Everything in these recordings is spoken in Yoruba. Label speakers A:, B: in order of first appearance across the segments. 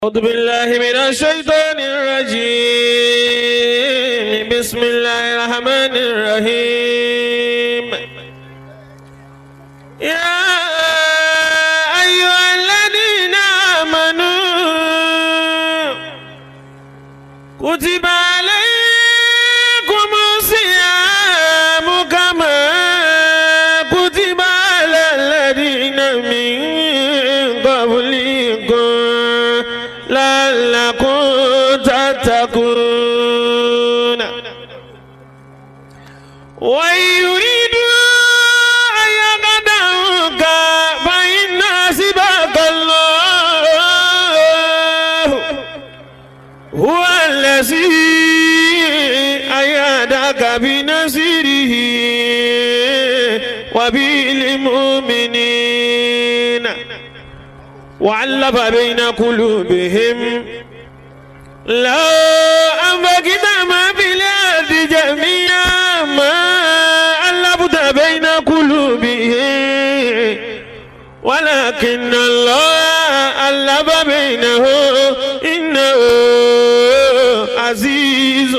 A: أعوذ بالله من الشيطان الرجيم بسم الله الرحمن الرحيم يا أيها الذين آمنوا كتب عليكم الصيام كما كتب على الذين من قبلكم لعلكم تتقون وإن يريدوا أن يقدعوك فإن حسبك الله هو الذي أيدك بنصره وبالمؤمنين وعلف بين قلوبهم لو أنفقت ما في الأرض جميعا ما ألفت بين قلوبهم ولكن الله ألف بينه إنه عزيز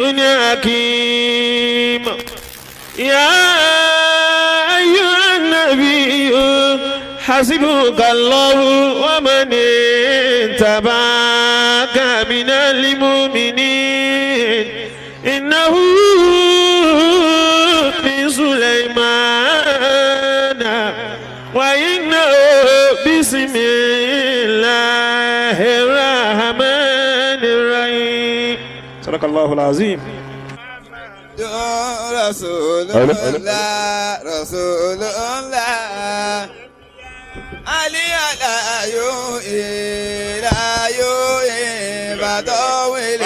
A: حكيم يا أيها النبي حسبك الله ومن اتبعك من المؤمنين إنه من سليمان وإنه بسم الله الرحمن الرحيم صدق الله العظيم
B: رسول الله رسول الله علي لا يوئي لا يوئي بدوي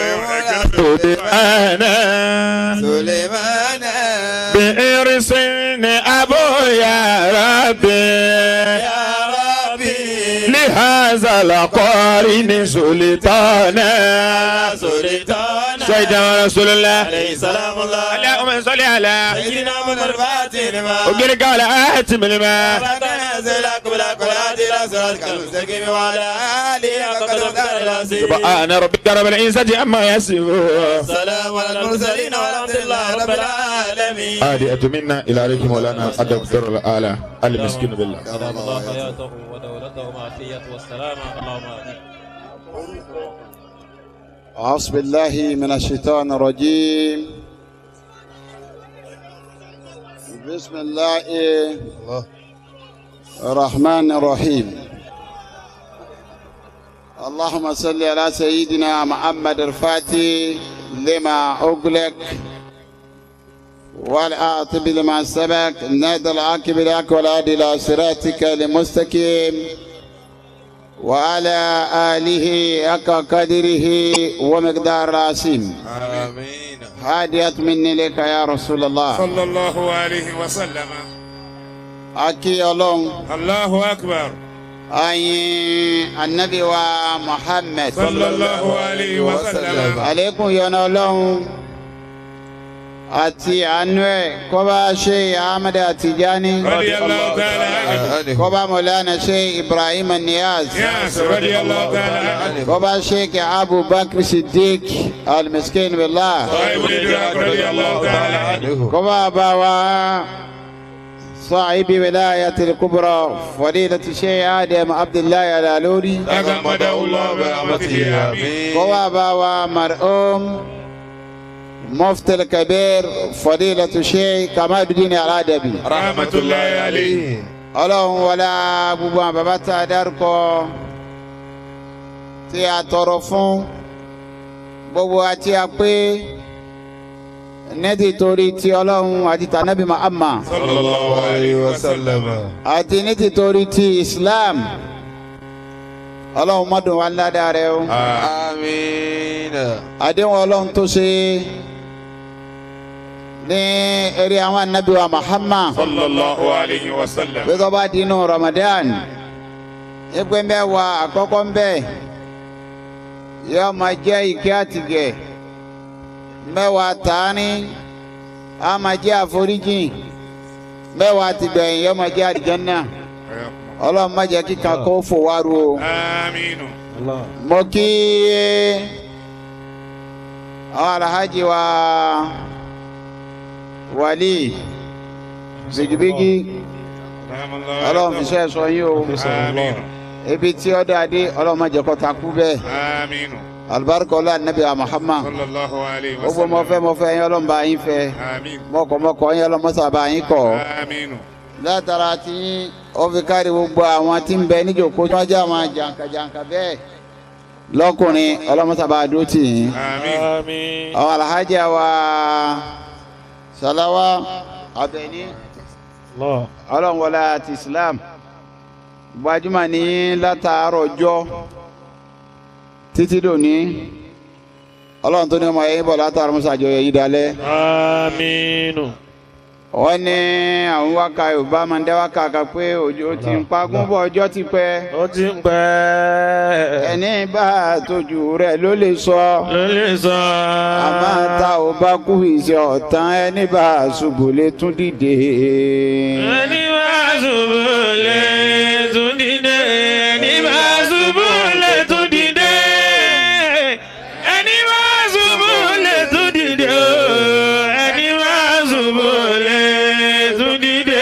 A: أنا
B: سليمان
A: بإرسل أبو يا ربي
B: يا ربي
A: لهذا القارن سلطانا
B: سلطان
A: سيدنا رسول الله
B: عليه سلام الله
A: اللهم صل على
B: سيدنا محمد الفاتح لما
A: وقل قال آتم الماء
B: ربنا نزلك بلا قرات الى صراطك المستقيم وعلى اله وقدر العظيم
A: سبحان ربك رب العزة عما يصفون
B: سلام على المرسلين والحمد لله رب العالمين
A: هذه منا إلى عليكم مولانا الدكتور الآلة المسكين بالله
C: أدام الله حياته ودولته وعافيته والسلامة اللهم آمين
D: أعوذ بالله من الشيطان الرجيم بسم الله الرحمن الرحيم اللهم صل على سيدنا محمد الفاتح لما أغلق والآتب لما سبق نادى العاقب لك والهادي إلى صراطك المستقيم وعلى آله حق قدره ومقدار العظيم
B: امين
D: هادية مني لك يا رسول الله
E: صلى الله عليه وسلم
D: أكي الله
E: الله أكبر
D: أي النبي ومحمد
E: صلى الله عليه وسلم
D: عليكم يا الله àti àánú ẹ̀ kó bá ṣe ahmed atijani
E: رضي الله تعالى عنه
D: kó bá mọ̀lánà ṣe ibrahim niyaz
E: ياس رضي الله تعالى عنه
D: kó bá ṣe kí abubakar siddiq almiskin billah
E: صاحب الإدراك رضي الله تعالى عنه
D: kó bá bá wa صاحب ولاية الكبرى فضيلة الشيخ آدم عبد الله الالوري
E: تغمده الله برحمته آمين
D: kó bá bá wa مرحوم مفتي الكبير فضيلة الشيخ كمال الدين الأدبي
E: رحمة الله عليه
D: ọlọ́run wọlé gbogbo àwọn bàbá tá a dárúkọ tí a tọrọ fún gbogbo àti a pé nẹ́ẹ̀tì torí ti ọlọ́run àti tànàbí Muhammad
E: صلى الله عليه وسلم
D: àti nẹ́ẹ̀tì torí ti Islam ọlọ́run mọ́dún wa ládàá rẹ o
B: امين
D: àdéhùn ọlọ́run tó ṣe ní eré àwọn anabi wa Muhammad.
E: صلى الله عليه وسلم
D: bí tó bá di inú Ramadan ìpè mẹ́wàá àkọ́kọ́ ń bẹ̀ yóò máa jẹ́ ìkẹ́ àtìgẹ̀ mẹ́wàá tààní á máa jẹ́ àforíjìn mẹ́wàá ti gbẹ̀yìn yóò máa jẹ́ àlìjánnà ọlọ́run má jẹ́ kíkan kó fò wá ru o
E: آمين
C: الله
D: mo kí àwọn alhaji wa wali bigibigi ọlọ́run fi ṣe sọ yín o
E: Àmín.
D: ibi tí ó dáadé ọlọ́run má jẹ́ kó takú bẹ́ẹ̀
E: Àmín.
D: alibarika ọlá anabi wa muhammad
E: Sallallahu alayhi wa
D: gbogbo mọfẹ mọfẹ yín ọlọ́run bá yín fẹ́
E: Àmín.
D: mọkọmọkọ yín ọlọ́run mọsà bá yín kọ
E: Àmín.
D: látara tí ó fi kárí gbogbo àwọn tí ń bẹ níjòkó tí wọ́n jẹ́ àwọn jàǹkàjàǹkà bẹ́ẹ̀ lọ́kùnrin ọlọ́run mọsà bá dúró tì yín
E: Àmín.
C: آمين
D: àwọn alhaji wa salawa abẹni
C: الله
D: ọlọ́run wọlé àti islam gbajúmọ̀ ní látàárọ̀ ọjọ́ títí dòní ọlọ́run tó ní ọmọ yẹn bọ̀ látàárọ̀ mọ́sàájọ yẹn dalẹ̀
C: آمين
D: wọ́n ní àwọn wákà yorùbá máa ń dẹ́ wákà kan pé òjò ti ń pagún bọ̀ ọjọ́ ti pẹ́
C: ó ti ń pẹ́
D: ẹni bá tójú rẹ̀ ló lè sọ
C: ló lè sọ
D: àmọ́ tá ò bá kú ìṣe ọ̀tán ẹni bá ṣubú lè tún dìde.
C: ẹni bá ṣubú lè tún dìde ẹni bá ṣubú lè tún dìde ẹni bá ṣubú lè tún dìde o ẹni bá ṣubú lè tún dìde.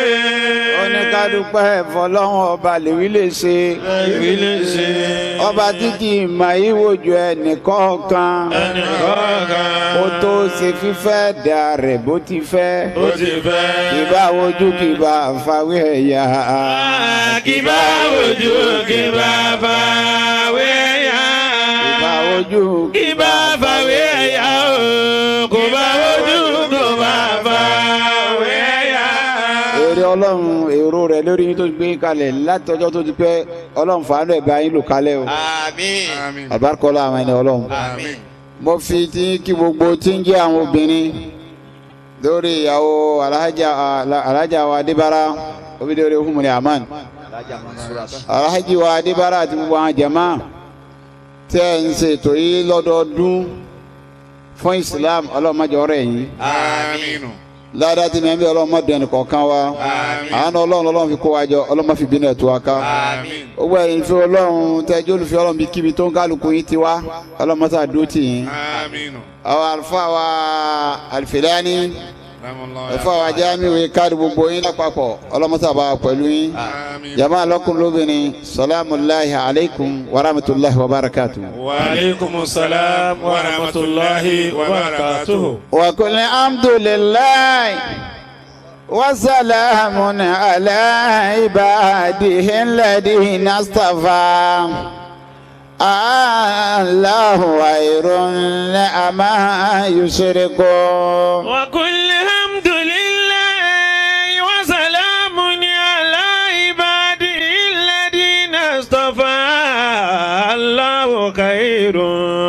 D: oníkádùpẹ́ fọlọ́run ọba lèwi lè ṣe
C: ẹbí lè ṣe
D: ọba tí kì í mọ ìwòjú ẹnìkọ̀ọ̀kan
C: ẹnì kọ̀ọ̀kan
D: kó tó ṣe fífẹ́ dà rẹ̀ bó ti fẹ́
C: ó ti fẹ́.
D: kì bá wojú kì bá fàwé ẹ̀yà.
C: kí bá wojú kí bá fàwé yá.
D: kì bá wojú
C: kí bá fàwé yá o kò bá wojú kò bá fàwé yá.
D: èrè ọlọ́run èrò rẹ̀ lórí yín tó gbé kalẹ̀ látọjọ́ tó ti pẹ́ ọlọ́run fàánù ẹ̀ bá yín lò kalẹ̀ o
B: Àmín.
E: Àmín.
D: àbárkọ́lá àwọn ẹni ọlọ́run.
B: Àmín.
D: mo fi ti kí gbogbo tí ń jẹ́ àwọn obìnrin lórí ìyàwó alhaja alhaja wa adébára obìnrin humni aman alhaji wa adébára àti gbogbo àwọn jama tẹ́ ẹ̀ ń ṣètò yìí lọ́dọọdún fún islam ọlọ́mọdé ọ̀rẹ́ yìí
E: Àmín.
D: ládàá tí mẹ́bí ọlọ́mọdé ẹnì kọ̀ọ̀kan wa àánú ọlọ́run ọlọ́run fi kó wa jọ ọlọ́mọ fi bínú ẹ̀ tó wa ká
B: Àmín.
D: gbogbo ẹ̀yin fi ọlọ́run tẹ́jú olùfẹ́ ọlọ́run bí kíbi tó ń kálukú yín ti wá ọlọ́mọsá dúró tì yín
E: Àmín.
D: àwọn àlùfáà wa àlùfẹ́lẹ́ni
E: Rahimallahu
D: àlùfáà wa jáàmìwé káàdì gbogbo yín lápapọ̀ ọlọ́mọsá bá wa pẹ̀lú yín
E: Àmín.
D: jama lọ́kùnrin lóbìnrin salaamulahi alaykum wa rahmatulahi wa barakatu.
C: wa aleykum salaam wa rahmatulahi wa barakatuhu.
D: wa kulli alhamdulilayi wa salaamun ala ibadihi alladhina istafa. Allahu khayrun amma yushrikun.
C: وكل حمد لله وسلام على عباده الذين اصطفى الله خير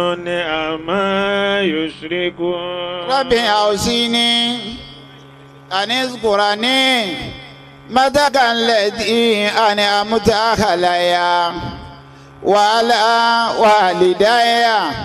C: عما يشركون
D: رب أوصيني أن اذكرني متك الذي أنعمت علي وعلى والدي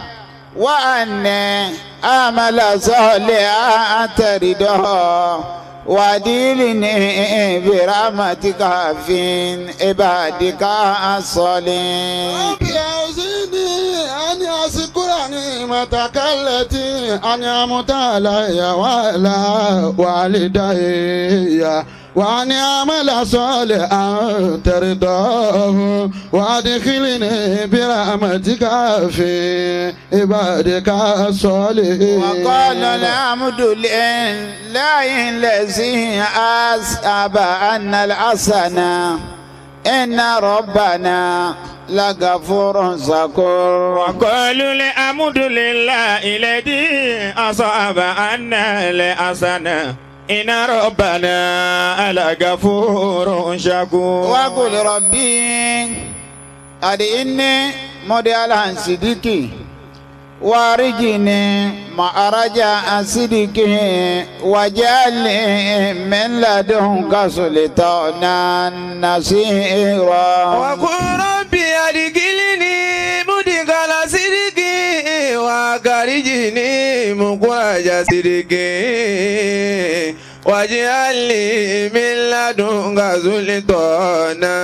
D: وأني أعمل صالحا ترضاه وأدلني برحمتك في عبادك الصالحين
F: رب أوزني أن أذكر نعمتك التي أنعمت علي وعلى والدي وأن أعمل صالحا ترضاه وأدخلني برحمتك في عبادك الصالحين
D: وقال الحمد لله الذي أسأب أن الحسنة إن ربنا لغفور شكور
C: وقالوا الحمد لله الذي أصاب عنا الحسنة إن ربنا لغفور شكور
D: وقل ربي أدعني مديالا صديقي وارجني معرج صديقي وجعلني من لدنك سلطانا نصيرا
B: وقل ربي أدخلني مدخل صدق وأخرجني مخرج صدق واجعل لي من لدنك سلطانا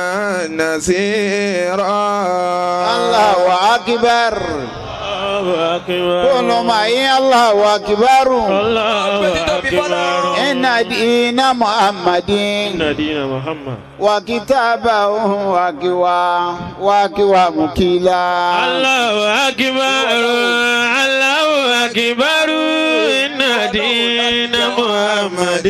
B: نصيرا
D: Allahu akbar.
C: الله أكبر
D: Kúlù màáyí Allahu akbar.
C: الله أكبر
D: Inna dina Muhammadin.
C: إن دين محمد
D: Wa kitabahu wa kiwa wa kiwa mukila.
C: الله أكبر الله أكبر إن دين محمد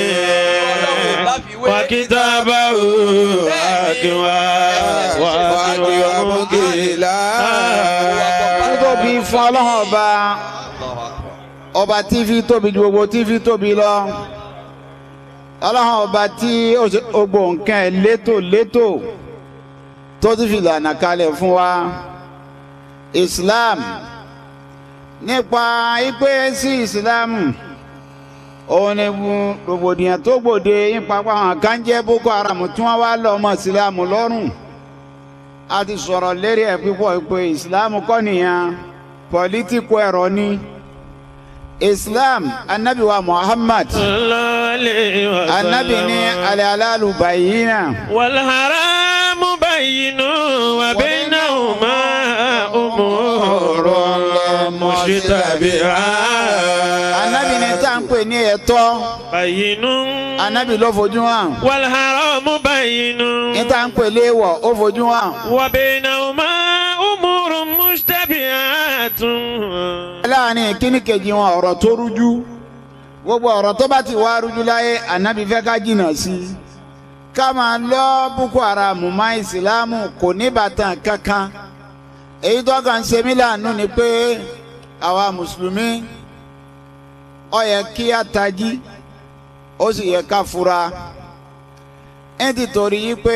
C: وكتابه أكوى وأكوى مكيلا
D: Títóbi fún ọlọ́run ọba. Ọba tí fi tóbi ju gbogbo tí fi tóbi lọ. Ọlọ́run ọba tí ó ṣe gbogbo nǹkan ẹ̀ létò létò tó ti fi lànà kalẹ̀ fún wa. Islam nípa ipe sí Ìsìlámù òun ni bu- rògbòdìyàn tó gbòde nípa pa àwọn kan jẹ́ Boko Haram tí wọ́n wá lọ ọmọ Ìsìlámù lọ́rùn a ti sọ̀rọ̀ lérí ẹ̀ pípọ̀ pé Ìsìlámù kọ́ nìyẹn pọ̀lítíkù ẹ̀rọ ni Islam anabi wa Muhammad
C: صلى الله عليه وسلم
D: anabi ní alẹ́ aláàlú bàyínà
C: والحرام بين وبينهما أمور مشتبهات
D: anabi ní tá à ń pè ní ẹ̀tọ́
C: بين
D: anabi ló fojú hàn
C: والحرام بين
D: ní tá à ń pè léèwọ̀ ó fojú hàn.
C: وبينهما أمور مشتبهات
D: láàrin kíní kejì wọn ọ̀rọ̀ tó rújú gbogbo ọ̀rọ̀ tó bá ti wá rújú láyé ànábì fẹ́ ká jìnnà sí i ká máa lọ boko haram má ìsìlámù kò ní bàtàn kankan èyí tó kàn ṣe mí láàánú ni pé àwa mùsùlùmí ó yẹ kí á tají ó sì yẹ ká fura ẹ ti torí yí pé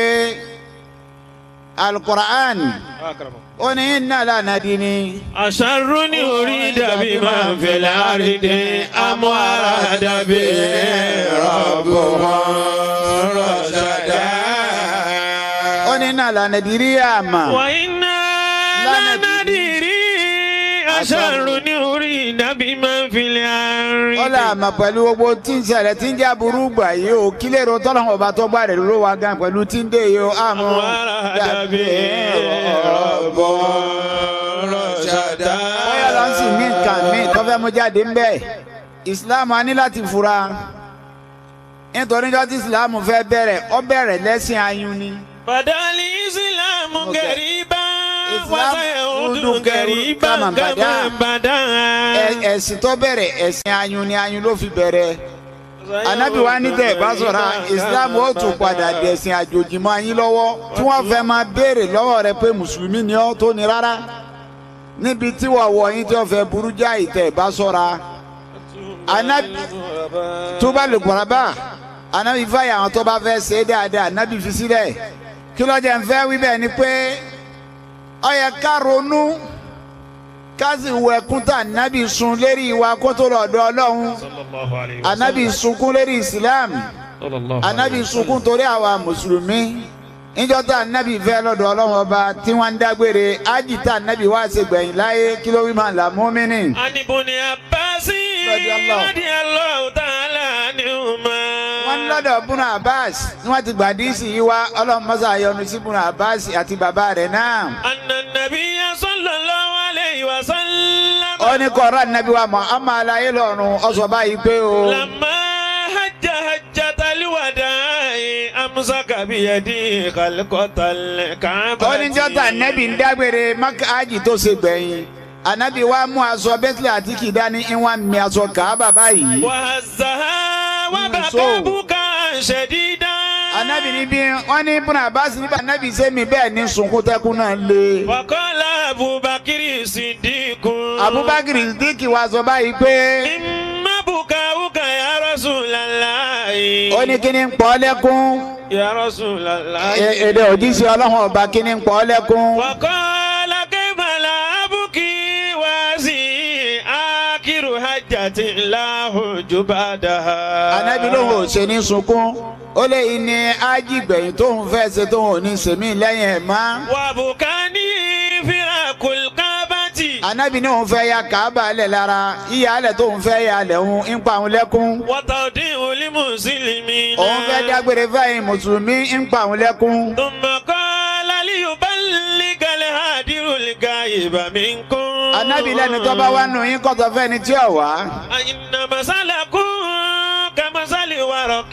D: alukur'an ó ní iná lànà dín ní.
C: أشر أريد بمن في الأرض أم أراد به ربها رشدا
D: ó ní náà lànà ìdírí àmà
C: وإنا لا ندري أشر أريد بمن في
D: ó là
C: الأرض
D: àmà pẹ̀lú gbogbo tí ń ṣẹlẹ̀ tí ń jẹ́ aburú gbà yìí o kí lè ro tọ́lọ́hún ọba tó gbà rẹ̀ ló wá gan pẹ̀lú tí ń dé yìí o àmọ́
C: أراد به ربها رشدا
D: bóyá lọ sí ní nǹkan míì tó fẹ́ mú jáde ń bẹ̀ ìsìláàmù á ní láti fura nítorí jọ́ tí ìsìláàmù fẹ́ bẹ̀rẹ̀ ó bẹ̀rẹ̀ lẹ́sìn ayún ni
C: بدا الإسلام قريبا
D: إسلام
C: وسيعود
D: يعود
C: قريبا
D: كما
C: كما
D: بدأ.
C: بدا
D: Ẹ- ẹ̀sìn tó bẹ̀rẹ̀ ẹ̀sìn ayún ni ayún ló fi bẹ̀rẹ̀ anabi wa ní tẹ ẹ bá sọ̀rọ̀ islam ó tún padà dẹ̀sìn àjòjì mọ́ ayín lọ́wọ́ tí wọ́n fẹ́ máa béèrè lọ́wọ́ rẹ pé mùsùlùmí ni ọ́ tó ní rárá níbi tí wọ́n wọ̀ yín tí wọ́n fẹ́ burú já ìtẹ̀ ẹ bá sọ̀rọ̀ anabi tó bá lè gbọ́dọ̀ bá anabi fàyà àwọn tó bá fẹ́ ṣe é dáadáa anabi fi sílẹ̀ kí ló jẹ́ ń fẹ́ wí bẹ́ẹ̀ ni pé ó yẹ ká ronú ká sì wọ ẹkún tá anabi sun lérí ìwà kótó lọ́dọ̀ ọlọ́run anabi sunkún lérí islam anabi sunkún torí àwa mùsùlùmí níjọ́ tá anabi fẹ́ lọ́dọ̀ ọlọ́run ọba tí wọ́n ń dágbére ájì tá anabi wá ṣe gbẹ̀yìn láyé kí ló wí máa là mùmínì.
C: عن ابن عباس
D: رضي الله.
C: رضي الله تعالى عنهما
D: wọ́n ní lọ́dọ̀ bùnà abbas ni wọ́n ti gbà díìsì yìí wá ọlọ́run mọ́sá yọ́nú sí bùnà abbas àti bàbá rẹ̀ náà.
C: أن النبي صلى الله عليه وسلم
D: ó ní kọ́ra anabi wa muhammad alayé lọ́run ọ̀sọ̀ báyìí pé o.
C: لما حج حجة الوداع أمسك بيدي خلقة الكعبة
D: ó ní jọ́tà anabi ń dágbére maka ájì tó ṣe gbẹ̀yìn anabi wa mú aṣọ bẹ́tìlẹ̀ àti kìdání ìwọ̀n mi aṣọ kàábà báyìí.
C: وهزها
D: so.
C: وبكى بكاء شديدا
D: anabi ni bí wọn ní ibùnà abbas níbà anabi sẹmi bẹ́ẹ̀ ní sunkún tẹkún náà lé.
C: وقال أبو بكر الصديق
D: abubakar dìkì wa sọ báyìí pé
C: إما بكاؤك يا رسول الله
D: ó ní kíni ń pọ́ lẹ́kún
C: يا رسول الله
D: Ẹ- èdè òjíṣẹ́ ọlọ́run ọba kíni ń pọ́ lẹ́kún.
C: وقال كيف لا أبكي واسي آخر حجة لا حج بعدها
D: anabi lóhùn ò ṣe ní sunkún ó lé ní ájì gbẹ̀yìn tóun fẹ́ ṣe tóun ò ní sèmí lẹ́yìn ẹ̀ mọ́.
C: وبكاني فراق الكعبة
D: anabi ní òun fẹ́ ya kaaba lẹ̀ lára yíya alẹ̀ tó òun fẹ́ ya alẹ̀ òun ń pa òun lẹ́kún
C: وتوديع للمسلمين
D: òun fẹ́ dágbére fẹ́yìn mùsùlùmí ń pa òun lẹ́kún.
C: ثم قال ليبلغ الهادر الغائب منكم
D: anabi lẹ́ni tó bá wá nù yín kọ́tọ̀ fẹ́ni tí ò wá.
C: إن مثلكم كمثل ورق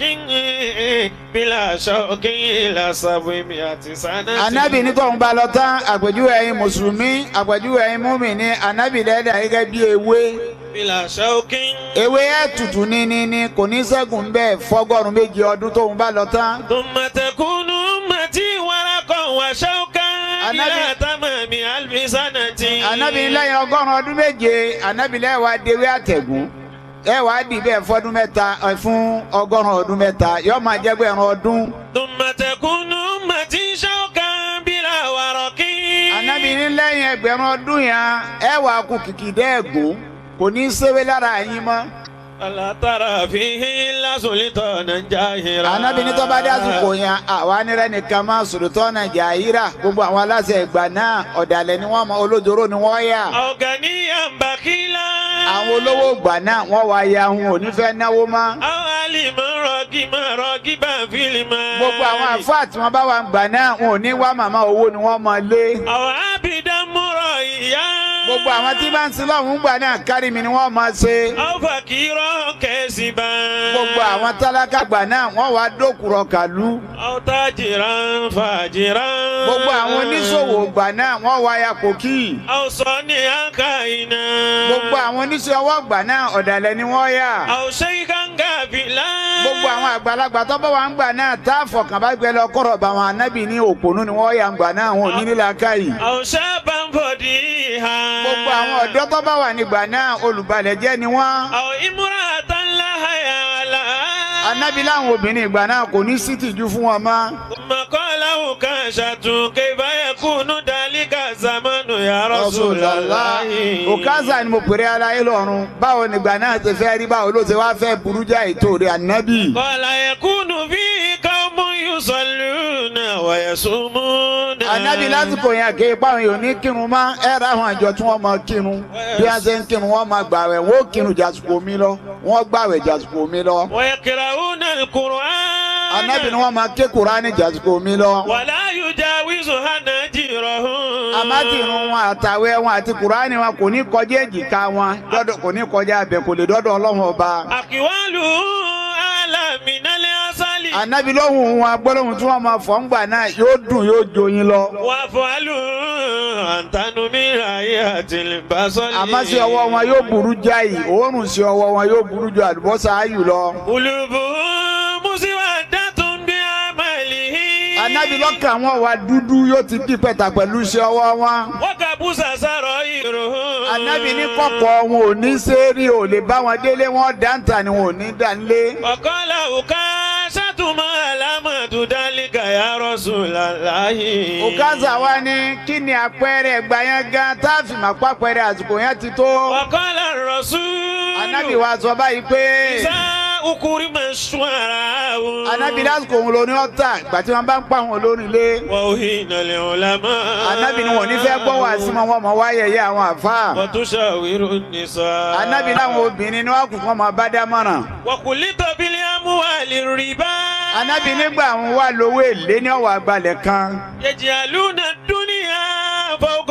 C: بلا شوك إلى سبعمائة سنة
D: anabi ní tóun bá lọ tán àpèjúwe ẹ̀yin mùsùlùmí àpèjúwe ẹ̀yin múmìnì anabi lẹ́dà gẹ́gẹ́ bí ewé
C: بلا شوك
D: ewé ẹ̀ tutù ní ní ní kò ní ṣẹ́gun bẹ́ẹ̀ fọ́gọ́rùn méjì ọdún tóun bá lọ tán.
C: ثم تكون أمتي ورقا وشوكا إلى
D: النبي-
C: تمام ألف سنة
D: anabi lẹ́yìn ọgọ́rùn ọdún méje anabi lẹ́yìn wá dewé àtẹ̀gùn ẹ wàá dì bẹ́ẹ̀ fọ́dún mẹ́ta ẹ fún ọgọ́rùn ọdún mẹ́ta yóò máa jẹ́ gbẹ̀rún ọdún.
C: ثم تكون أمتي شوكا بلا ورق
D: anabi ní lẹ́yìn ẹgbẹ̀rún ọdún yẹn ẹ wàá kú kìkì dẹ́ẹ̀gùn kò ní í ṣéwé lára yín mọ́.
C: ألا ترى فيه إلا سلطانا جاهرا
D: anabi ní tó bá dé àsìkò yẹn àwa nírẹ́ nìkan máa sòròtọ́ nàìjà yíra gbogbo àwọn aláṣẹ ìgbà náà ọ̀dàlẹ̀ ni wọ́n mọ olójoro ni wọ́n yà.
C: أو غنيا بخيلا
D: àwọn olówó ìgbà náà wọ́n wá ya ohun ò ní fẹ́ náwó mọ́.
C: أو علما راغبا راغبا في المال
D: gbogbo àwọn àfáà tí wọ́n bá wà ń gbà náà wọn ò ní wá màmá owó ni wọ́n mọ lé.
C: أو عبدا مرئيا
D: gbogbo àwọn tí bá ń sin lọ́hùn gbà náà kárí mi ni wọ́n mọ ṣe.
C: أو فقيرا كاسبا
D: gbogbo àwọn tálákà gbà náà wọ́n wá dókùrọ̀ kàlú.
C: أو تاجرا فاجرا
D: gbogbo àwọn oníṣòwò gbà náà wọ́n wá ya kòkí.
C: أو صانعا كائنا
D: gbogbo àwọn oníṣẹ́ ọwọ́ gbà náà ọ̀dàlẹ̀ ni wọ́n yà.
C: أو شيخا غافلا
D: gbogbo àwọn àgbàlagbà tó bá wà ń gbà náà tá a fọkàn bá gbẹ lọ kọ̀rọ̀ bá wọn anábì ní òpònú ni wọ́n yà ń gbà náà wọn ò ní nílà káyì.
C: أو شابا فضيحا
D: gbogbo àwọn ọ̀dọ́ tó bá wà nígbà náà olùbalẹ̀ jẹ́ ni wọ́n.
C: أو امرأة لا حياء لها
D: anábì láwọn obìnrin ìgbà náà kò ní sí tìjú fún wọn mọ́.
C: ثم قال أكاشة كيف يكون ذلك الزمن يا رسول الله
D: òkázà ni mo pèrè aláyé lọ́rùn báwo nígbà náà ti fẹ́ rí báwo ló ti wá fẹ́ burú já ètò rẹ̀ anábì.
C: قال يكون فيه قوم يصلون ويصومون
D: anábì lásìkò yẹn kì í pa àwọn èèyàn ní kírun mọ́ ẹ ra àwọn àjọ tí wọ́n máa kírun bí wọ́n ṣe ń kírun wọ́n máa gbàwẹ̀ wọ́n ó kírun jàsùkò mi lọ wọ́n gbàwẹ̀ jàsùkò mi lọ.
C: ويقرؤون القرآن
D: anábì ni wọ́n máa ké kuraani jàsùkò mi lọ.
C: ولا يجاوز حناجرهم
D: àmọ́ irun wọn àtàwẹ̀ wọn àti kuraani wọn kò ní kọjá èjìká wọn dọ́dọ̀ kò ní kọjá abẹ kò lè dọ́dọ̀ ọlọ́run ọba.
C: أقواله أعلى من العسل
D: anábì lóhùn wọn gbólóhùn tí wọ́n máa fọ̀ ń gbà náà yóò dùn yóò joyin lọ.
C: وأفعاله أنتن من آيات البصر
D: àmọ́ sí ọwọ́ wọn yóò burú jáì òórùn sí ọwọ́ wọn yóò burú ju àlùbọ́sà ayù lọ.
C: قلوبهم مسودة بعمله
D: anábì lọ́kàn wọn wà dúdú yóò ti di pẹ̀tà pẹ̀lú iṣẹ́ ọwọ́ wọn.
C: وكبس سرائرهم
D: anábì ní kọ̀kọ̀ wọn ò ní sẹ́ẹ̀rì ò lè bá wọn délé wọn dáńtà ni wọn ò ní dánlé.
C: وقال أكاشة ما علامة ذلك يا رسول الله
D: òkàzà wa ní kí ni àpẹẹrẹ ẹgbà yẹn gan tá a fi máa pàpẹẹrẹ àsìkò yẹn ti tó.
C: وقال الرسول
D: anábì wa sọ báyìí pé
C: إذا أكرم الشعراء
D: anábì lásìkò òun lóní ọ̀tà ìgbà tí wọ́n bá ń pa àwọn olórin lé.
C: وأهين العلماء
D: anábì ni wọn ò ní fẹ́ gbọ́ wá sí wọn wọn mọ̀ wáyẹyẹ àwọn àfáà.
C: وتشاور النساء
D: anabi láwọn obìnrin ni wọn kù fún ọmọ bá dámọ̀ràn
C: وقلت بالأموال الربا
D: anabi nígbà àwọn wà lówó èlé ní ọwọ́ àgbàlẹ̀ kan
C: يجعلون الدنيا فوق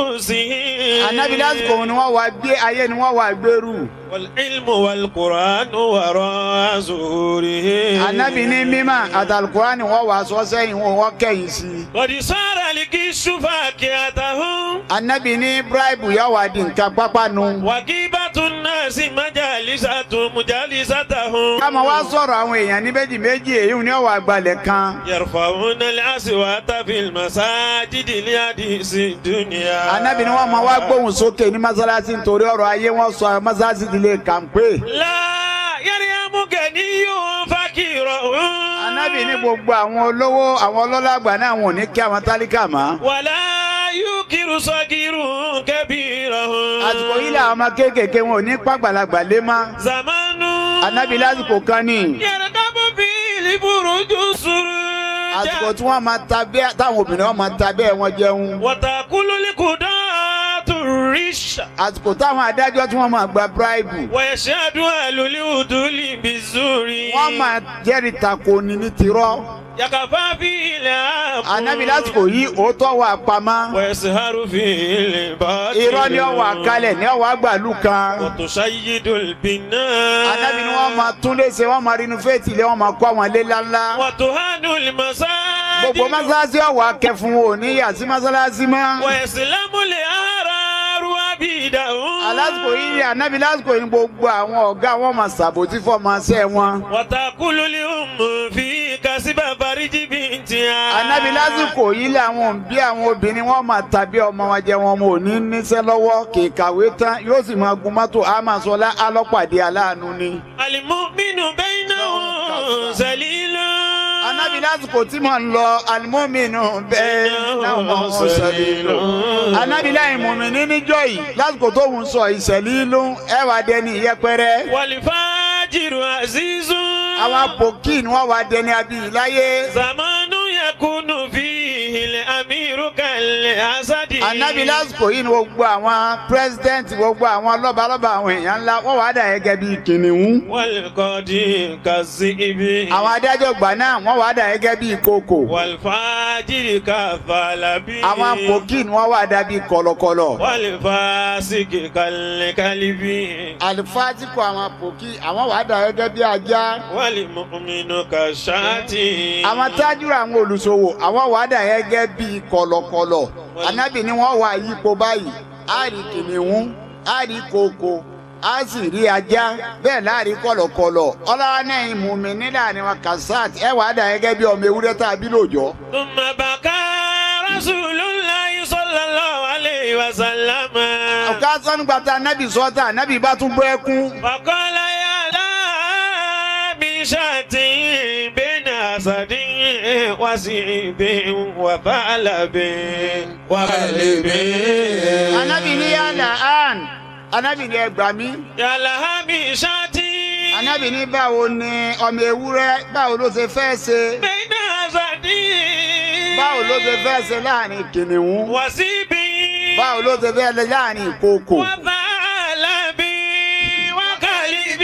C: رؤوسهم
D: anabi lásìkò òun ni wọn wà gbé ayé ni wọn wà gbèrú
C: والعلم والقرآن وراء ظهورهم
D: anabi ní mímà àtàlùkùrá ni wọn wà sọ sẹ́yìn wọn wọn kẹ́yìn sí i
C: قد صار الكش فاكهتهم
D: anabi ní bíráìbù yà wà di nǹkan pápánu
C: وغيبة الناس مجالسة مجالستهم
D: káma wá sọ̀rọ̀ àwọn èèyàn ní méjì méjì èyí ni ọwọ́ àgbàlẹ̀ kan
C: يرفعون الأصوات في المساجد لحديث الدنيا
D: anabi ni wọn máa wá gbóhùn sókè ní masalasi nítorí ọ̀rọ̀ ayé wọn sọ masalasi ti lè kàǹpé.
C: لا يريم غني فقيرا
D: anabi ní gbogbo àwọn olówó àwọn ọlọ́lá àgbà náà wọn ò ní kí àwọn tálíkà mọ́.
C: ولا يكر صغير كبيرا
D: àsìkò yìí làwọn ọmọ kéékèèké wọn ò ní pàgbàlagbà lé mọ́.
C: زمان
D: anabi lásìkò kan ní
C: يركب فيه البرج
D: àsìkò
C: سرجا
D: tí wọ́n máa ta bẹ́ẹ̀ táwọn obìnrin wọn máa ta bẹ́ẹ̀ wọn jẹun.
C: وتأكل القداة الرش الغش
D: àsìkò táwọn adájọ́ tí wọ́n máa gba bíráìbù
C: ويشهد أهل العدول بالزور
D: wọ́n máa jẹ́rìí tako ni ní tirọ́
C: يكفى فيه العفو
D: ànábì lásìkò yìí òótọ́ wà pamọ́
C: ويسهر فيه الباطل
D: irọ́ ni ọwọ́ àkálẹ̀ ní ọwọ́ àgbàlù kan
C: وتشيد البناء
D: ànábì ni wọ́n máa tún léṣe wọ́n máa rinú fèètì lé wọ́n máa kọ́ àwọn ilé ńláńlá
C: وتهان المساجد
D: gbogbo mọ́sálásí ọ̀wọ́ akẹ́fún ò ní yà sí mọ́sálásí mọ́
C: ويسلم الأحرار عبيدهم
D: alásìkò yìí ni ànábì lásìkò yìí ni gbogbo àwọn ọ̀gá wọn máa ṣàbòtí fọmọṣẹ́ wọn
C: وتأكل الأم في كسب فرج بنتها
D: ànábì lásìkò yìí làwọn òbí àwọn obìnrin wọn máa tàbí ọmọ wọn jẹ wọn ò ní níṣẹ́ lọ́wọ́ kì í kàwé tán yóò sì máa gun mọ́tò àmàsọlá alọ́pàdé aláàánú ni.
C: المؤمن بينهم سليل
D: ànábì lásìkò tí mò ń lọ alimominu bẹ́ẹ̀ náà mọ̀ ọ́ sẹ́lẹ̀ lọ. ànábì láì mùmíní níjọ́ yìí lásìkò tó ń sọ ìṣẹ̀lẹ̀ ìlú ẹ̀wà dẹni ìyẹpẹrẹ.
C: والفاجر عزيز
D: àwọn apòkì ni wọ́n wá dẹni abiyì láyé.
C: زمان يكون فيه الأمير كالأسد
D: ànábì lásìkò yìí ni gbogbo àwọn pírẹsidẹ́ǹtì gbogbo àwọn lọ́balọ́ba àwọn èèyàn ńlá wọ́n wá dà gẹ́gẹ́ bíi kìnìún.
C: والقاضي كالذئب
D: àwọn adájọ́ gbà náà wọ́n wá dà gẹ́gẹ́ bíi kòkò.
C: والفاجر كالثعلب
D: àwọn apòkì ni wọ́n wá dà bíi kọ̀lọ̀kọ̀lọ̀.
C: والفاسق كالكلب
D: àlùfáàtìkù àwọn apòkì àwọn wá dà gẹ́gẹ́ bíi ajá.
C: والمؤمن كالشاة
D: àwọn tájúra àwọn olùṣòwò àwọn wà dà gẹ́gẹ́ bíi kọ̀lọ̀kọ̀lọ̀ anábì ni wọ́n wà yípo báyìí á rí kìnìún á rí kòkò á sì rí ajá bẹ́ẹ̀ láàrin kọ̀lọ̀kọ̀lọ̀ ọlọ́wọ́ náà ìmùmí nílà ni wọn kasat ẹ wà dà gẹ́gẹ́ bíi ọmọ ewúrẹ́ tá a bí lóòjọ́.
C: ثم بكى رسول الله صلى الله عليه وسلم
D: ọ̀ká sọ́nugbàtà anábì sọ́tà anábì bá tún bọ́ ẹkún.
C: فقال يا لا من شاة بين أسد وسيب وثعلب وكلب
D: anábì ní yàrá àn anábì ní ẹgbàá mi.
C: يا لها من شاة
D: anábì ní báwo ni ọmọ ewúrẹ́ báwo ló ṣe fẹ́ ṣe.
C: بين أسد
D: báwo ló ṣe fẹ́ ṣe láàrin kìnìún.
C: وسيب
D: báwo ló ṣe fẹ́ ṣe láàrin ìkookò.
C: وثعلب وكلب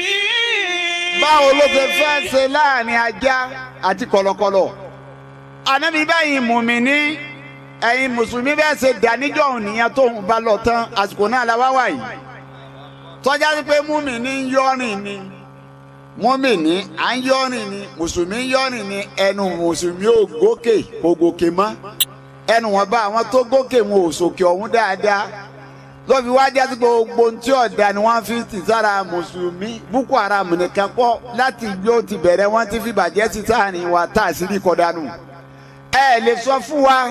D: báwo ló ṣe fẹ́ ṣe láàrin ajá àti kọ̀lọ̀kọ̀lọ̀. ànábi báyìí mùmíní ẹ̀yin mùsùlùmí bẹ́ẹ̀ ṣe dàníjọ́ òun nìyẹn tó ń bá lọ tán àsìkò náà la wá wà yìí. tọ́já sí pé mùmíní ń yọ́rìn ni mùmíní à ń yọ́rìn ni mùsùlùmí ń yọ́rìn ni ẹnu mùsùlùmí ò gòkè kò gòkè mọ́ ẹnu wọn bá àwọn tó gòkè wọn ò sòkè ọ̀hún dáadáa lọ́fi wá jásí gbogbo ohun tí ọ̀dà ni wọ́n fi ti sára mùsùlùmí boko haram nìkan pọ̀ láti yóò ti bẹ̀rẹ̀ wọ́n ti fi bàjẹ́ sí sáàrin wa tá a sì rí kọ́dánù. ẹ lè sọ fún wa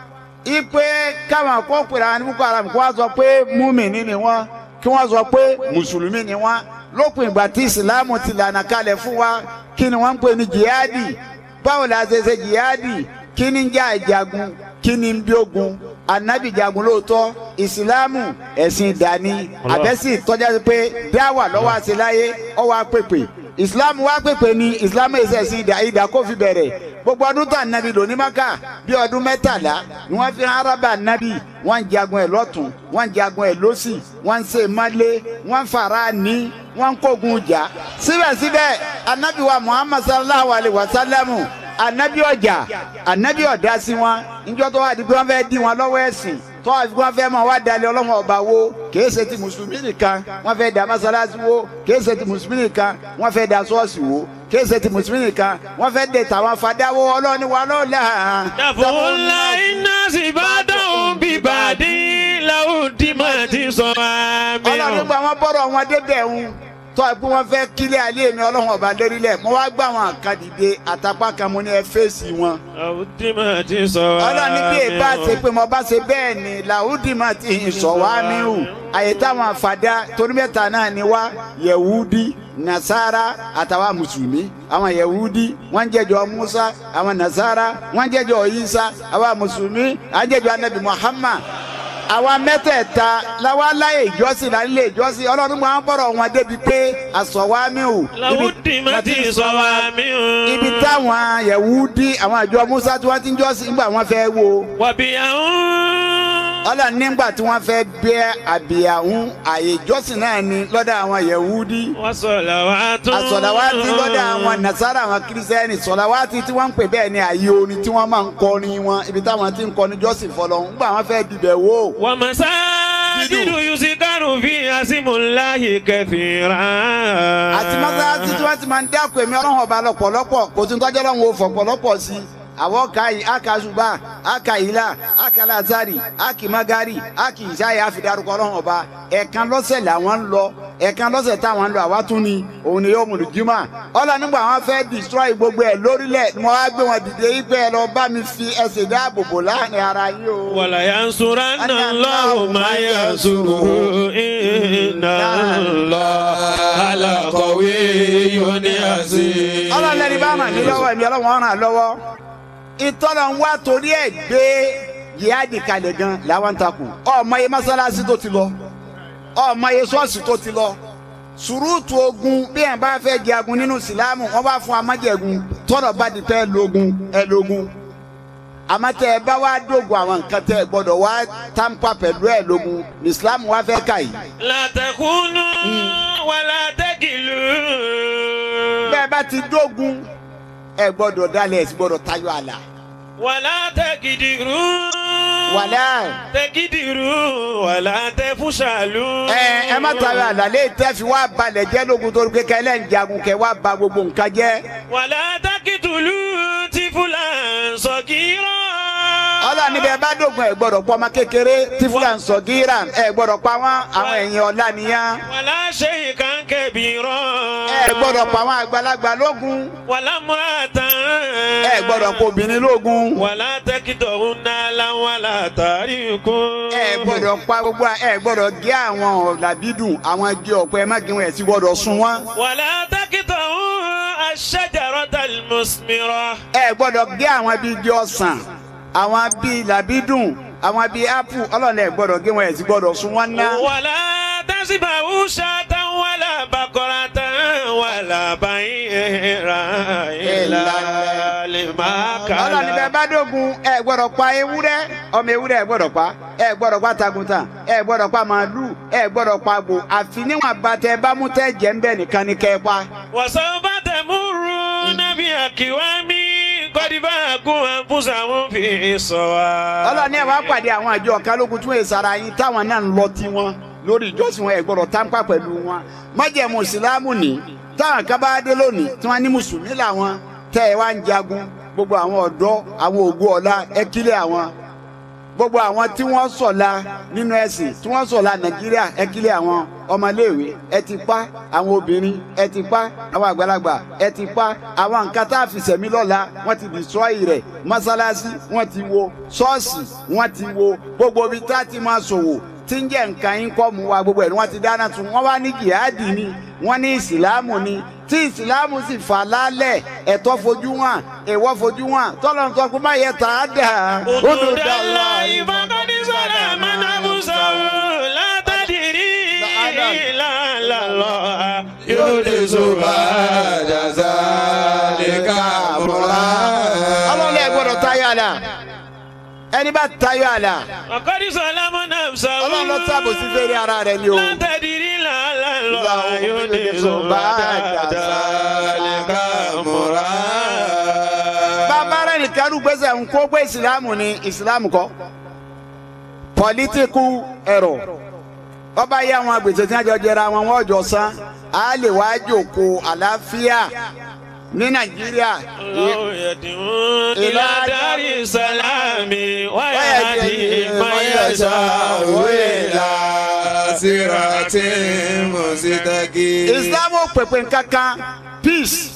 D: ipe káwọn kó pèrè àwọn boko haram kó wá sọ pé múmìnì ni wọ́n kí wọ́n sọ pé mùsùlùmí ni wọ́n lópin ìgbà tí ìsìláàmù ti lànà kalẹ̀ fún wa kí ni wọ́n ń pè ní jihadi báwo la ṣe ṣe jihadi kí ni ń jà ìjagun kí ni ń bí ogun anabi jagun lóòótọ́ ìsìláàmù ẹ̀sìn ìdání àbẹ́sì tọ́já sí pé dáwà lọ́wọ́ àṣeláyé ọwọ́ àpèpè ìsìláàmù wá pèpè ní ìsìláàmù ẹ̀sìn ẹ̀sìn ìdá ìdá kó fi bẹ̀rẹ̀ gbogbo ọdún tó ànábì lò ní maka bí ọdún mẹ́tàlá ni wọ́n fi arábà ànábì wọ́n ń jagun ẹ̀ lọ́tún wọ́n ń jagun ẹ̀ lọ́sì wọ́n ń ṣe mọ́lé wọ́n ń fara ní wọ́n ń kógun jà síbẹ̀síbẹ̀ ànábì wa muhammad sallallahu alayhi wa sallamu anabi ọjà anabi ọdá sí wọn níjọ́ tó wà di pé wọ́n fẹ́ẹ́ dí wọn lọ́wọ́ ẹ̀sìn tó wà fi wọ́n fẹ́ẹ́ máa wá dalẹ̀ ọlọ́run ọba wo kìí ṣe ti mùsùlùmí nìkan wọ́n fẹ́ẹ́ da masalasi wo kìí ṣe ti mùsùlùmí nìkan wọ́n fẹ́ẹ́ da ṣọ́ọ̀ṣì wo kìí ṣe ti mùsùlùmí nìkan wọ́n fẹ́ẹ́ de tàwọn fadáwó ọlọ́ni wa lọ́la.
C: dàfúnlá iná sì bá dáhùn bíbàdí làwùdí máa ti sọ àmì.
D: ọlọ́run gba wọn bọ́rọ̀ wọn débẹ̀ ń tọ́ ẹ pé wọ́n fẹ́ kílẹ̀ alẹ́ mi ọlọ́run ọba lérílẹ̀ mo wá gbà wọn kan dìde àtàpá kan mo ní ẹ fèsì wọn.
C: làwùdí máa ti sọ àmì.
D: ọlọ́run ní bí èbá ṣe pé mo bá ṣe bẹ́ẹ̀ ni làwùdí máa ti sọ wá mí hù àyè táwọn àfàdá torí mẹ́ta náà ni wá yẹ̀wúdí nasara àtàwọn mùsùlùmí àwọn yẹ̀wúdí wọ́n ń jẹ́jọ́ musa àwọn nasara wọ́n ń jẹ́jọ́ isa àwọn mùsùlùmí à ń jẹ́jọ́ anabi muhammad àwa mẹ́tẹ̀ẹ̀ta làwa láyè ìjọsìn là ń lè ìjọsìn ọlọ́run máa ń bọ̀rọ̀ wọn débi pé àsọ̀wámíhù
C: làwùdí máa ti sọ àmì.
D: ibi táwọn yẹ̀wúdí àwọn àjọ musa tí wọ́n ti ń jọ́sìn nígbà wọn fẹ́ wo
C: wàbí àwọn.
D: ọlọ́run nígbà tí wọ́n fẹ́ bẹ́ àbíyàwó àyè ìjọsìn náà ni lọ́dọ̀ àwọn yẹ̀wúdí
C: Wasalawatu.
D: àsọ̀làwátì lọ́dọ̀ àwọn nasara àwọn kírísítẹ́nì sọ̀làwátì tí wọ́n ń pè bẹ́ẹ̀ ni àyè orin tí wọ́n máa ń kọrin wọn ibi táwọn ti ń kọrin jọ́sìn fọlọ́ ńgbà wọ́n fẹ́ dibẹ̀ wò.
C: Wa masajidu yusikaru fi asimullahi kathira.
D: àti mọ́sálásí tí wọ́n ti máa ń dákun èmi ọlọ́run ọba lọ́pọ̀lọpọ̀ kò tún tọ́jú ọlọ́run ò fọ̀pọ̀lọpọ̀ sí i àwọn ka yìí aka ṣùgbà aka ìlà aka lazari aki magari aki ìṣáyà àfidarúkọ ọlọ́run ọba ẹ̀ẹ̀kan lọ́sẹ̀ làwọn ń lọ ẹ̀ẹ̀kan lọ́sẹ̀ táwọn ń lọ àwa tún ni òun ni yóò mú lùjímà ọlọ́run nígbà wọn fẹ́ destroy gbogbo ẹ̀ lórílẹ̀ ni wọ́n á gbé wọn dìde yí pé ẹ lọ bá mi fi ẹsẹ̀ dáàbò bò láàrin ara yín o.
C: Wala yansuranna Allahu ma yansuruhu inna Allaha laqawiyyun aziz.
D: ọlọ́run lẹ́ni bá mà ní lọ́wọ́ ẹ̀mí ọlọ́run ọ̀ràn lọ́wọ́ ìtọ́nà ń wá torí ẹ̀ gbé yíyáàdì kalẹ̀ gan làwọn ń takò ọmọ iye mọ́sálásí tó ti lọ ọmọ iye ṣọ́ọ̀ṣì tó ti lọ sùrùtù ogun bí ẹ̀ bá fẹ́ jagun nínú ìsìlámù wọ́n bá fún amájẹ̀gun tọ́nà bá di pẹ́ lógun ẹ lógun àmọ́ tẹ́ ẹ bá wá dógun àwọn nǹkan tẹ́ ẹ gbọ́dọ̀ wá tàǹpà pẹ̀lú ẹ lógun ní ìsìlámù wá fẹ́ kà yìí.
C: La takunu wala takilu.
D: bẹ́ẹ̀ bá ti dógun ẹ gbọ́dọ̀ dalẹ̀ ẹ sì gbọ́dọ̀ tayọ àlà.
C: Wala takidiru.
D: wàlẹ́
C: Takidiru wala tafushalu.
D: ẹ ẹ má tayọ àlà lè tẹ́ fi wá balẹ̀ jẹ́ lógun torí pé kẹ́lẹ́ ń jagun kẹ́ wá ba gbogbo nǹkan jẹ́.
C: Wala takitulu tifulan sagira.
D: ọlọ́run níbẹ̀ bá dógun ẹ gbọ́dọ̀ pọ́ ọmọ kékeré tí fúlàn sọ gíra ẹ gbọ́dọ̀ pa wọ́n àwọn ẹ̀yìn ọ̀la nìyẹn.
C: Wala shay'an kabira.
D: ẹ gbọ́dọ̀ pa àwọn àgbàlagbà lógun
C: Wala muratan.
D: ẹ gbọ́dọ̀ pa obìnrin lógun
C: Wala takidahunna lan wala tarikun.
D: ẹ gbọ́dọ̀ pa gbogbo ẹ gbọ́dọ̀ gé àwọn ọ̀làbídùn àwọn igi ọ̀pẹ ẹ má gé wọn ẹ sì gbọ́dọ̀ sun wọn.
C: ولا تقطعوا الشجرة المثمرة
D: ẹ gbọ́dọ̀ gé àwọn bíi igi ọsàn àwọn bíi làbídùn àwọn bíi ápù ọlọ́run ẹ gbọ́dọ̀ gé wọn ẹ sì gbọ́dọ̀ sun wọn ná.
C: ولا تسبحوا شاة ولا بقرة ولا بعيرا إلا لما
D: ọlọ́run níbẹ̀
C: كان
D: bá dógun ẹ gbọ́dọ̀ pa ewúrẹ́ ọmọ ewúrẹ́ ẹ gbọ́dọ̀ pa ẹ gbọ́dọ̀ pa takutan ẹ gbọ́dọ̀ pa màálù ẹ gbọ́dọ̀ pa àgbò àfi níwọ̀n bàtẹ bá mú tẹ́ jẹ́ ń bẹ̀ nìkan ni kẹ́ ẹ pa.
C: وسوف تمرون بأكوام قد باكوا أنفسهم في الصواب
D: ọlọ́run ẹ wá pàdé àwọn àjọ kálógun tún èsì ara yín táwọn náà ń lọ tiwọn lórí ìjọsìn wọn ẹ gbọ́dọ̀ tánpà pẹ̀lú wọn májẹ̀mú ìsìlámù ní táwọn kan bá dé lónìí tí wọ́n ní mùsùlùmí làwọn tẹ́ ẹ wá ń jagun gbogbo àwọn ọ̀dọ́ àwọn ògùn ọ̀la ẹ kílẹ̀ àwọn gbogbo àwọn tí wọ́n sọ̀la nínú ẹ̀sìn tí wọ́n sọ̀la nàìjíríà ẹ kílẹ̀ àwọn ọmọléèwé ẹ ti pa àwọn obìnrin ẹ ti pa àwọn àgbàlagbà ẹ ti pa àwọn nǹkan tá a fi sẹ̀mí lọ́la wọ́n ti destroy rẹ̀ mọ́sálásí wọ́n ti wo ṣọ́ọ̀ṣì wọ́n ti wo gbogbo ibi tá a ti máa ṣòwò tí ń jẹ́ nǹkan yín kọ́ mu wa gbogbo ẹ̀ ni wọ́n ti dáná tún wọ́n wá ní jihadi ni wọ́n ní ìsìlámù ni tí ìsìlámù sì fà lálẹ̀ ẹ̀tọ́ fojú wọn èèwọ̀ fojú wọn tọ́lọ́ ń sọ pé má yẹ tà á dà ó dùn dà
C: الله فقد ظلم نفسه لا تدري لعل الله يحدث بعد ذلك أمرا
D: ọlọ́run ẹ̀ gbọ́dọ̀ tayọ àlà ẹni bá tayọ àlà
C: فقد ظلم نفسه
D: ọlọ́run lọ sábò sí fèrè ara rẹ̀ ni o.
C: لا تدري لعل الله يحدث بعد ذلك أمرا
D: bàbá rẹ̀ nìkan ló gbèsè ń kó gbé ìsìlámù ni ìsìlámù kọ́ political error ọba yẹ àwọn agbèsè tí wọ́n jọ jẹra wọn wọ́n jọ san á lè wá jòkó àlàáfíà ní nàìjíríà
C: الله يدعو إلى دار السلام ويهدي من يشاء إلى
B: صراط مستقيم
D: islam ò pèpè nkankan peace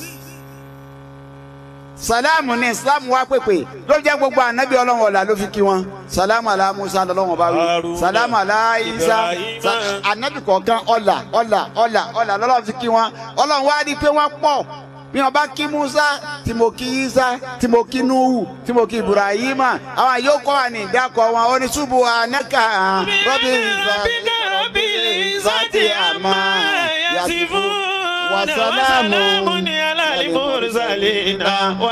D: salamu ni islam wa pèpè ló jẹ́ gbogbo anabi ọlọ́run ọ̀la ló fi kí wọn salamu ala musa lọ́lọ́run bá wí
C: Haruna,
D: salamu ala isa
C: Ibrahima.
D: sa- anabi kọ̀ọ̀kan ọ̀la ọ̀la ọ̀la ọ̀la lọ́lọ́run fi kí wọn ọlọ́run wá rí i pé wọ́n pọ̀ bí wọn bá kí musa tí mo kí isa tí mo kí nuhu tí mo kí ibrahima àwọn yòókù wà ní ìdákọ̀ wọn ó ní ṣubú anaka rọ́bì
C: ربك رب العزة عما يصفون
D: وسلام
C: وسلام على المرسلين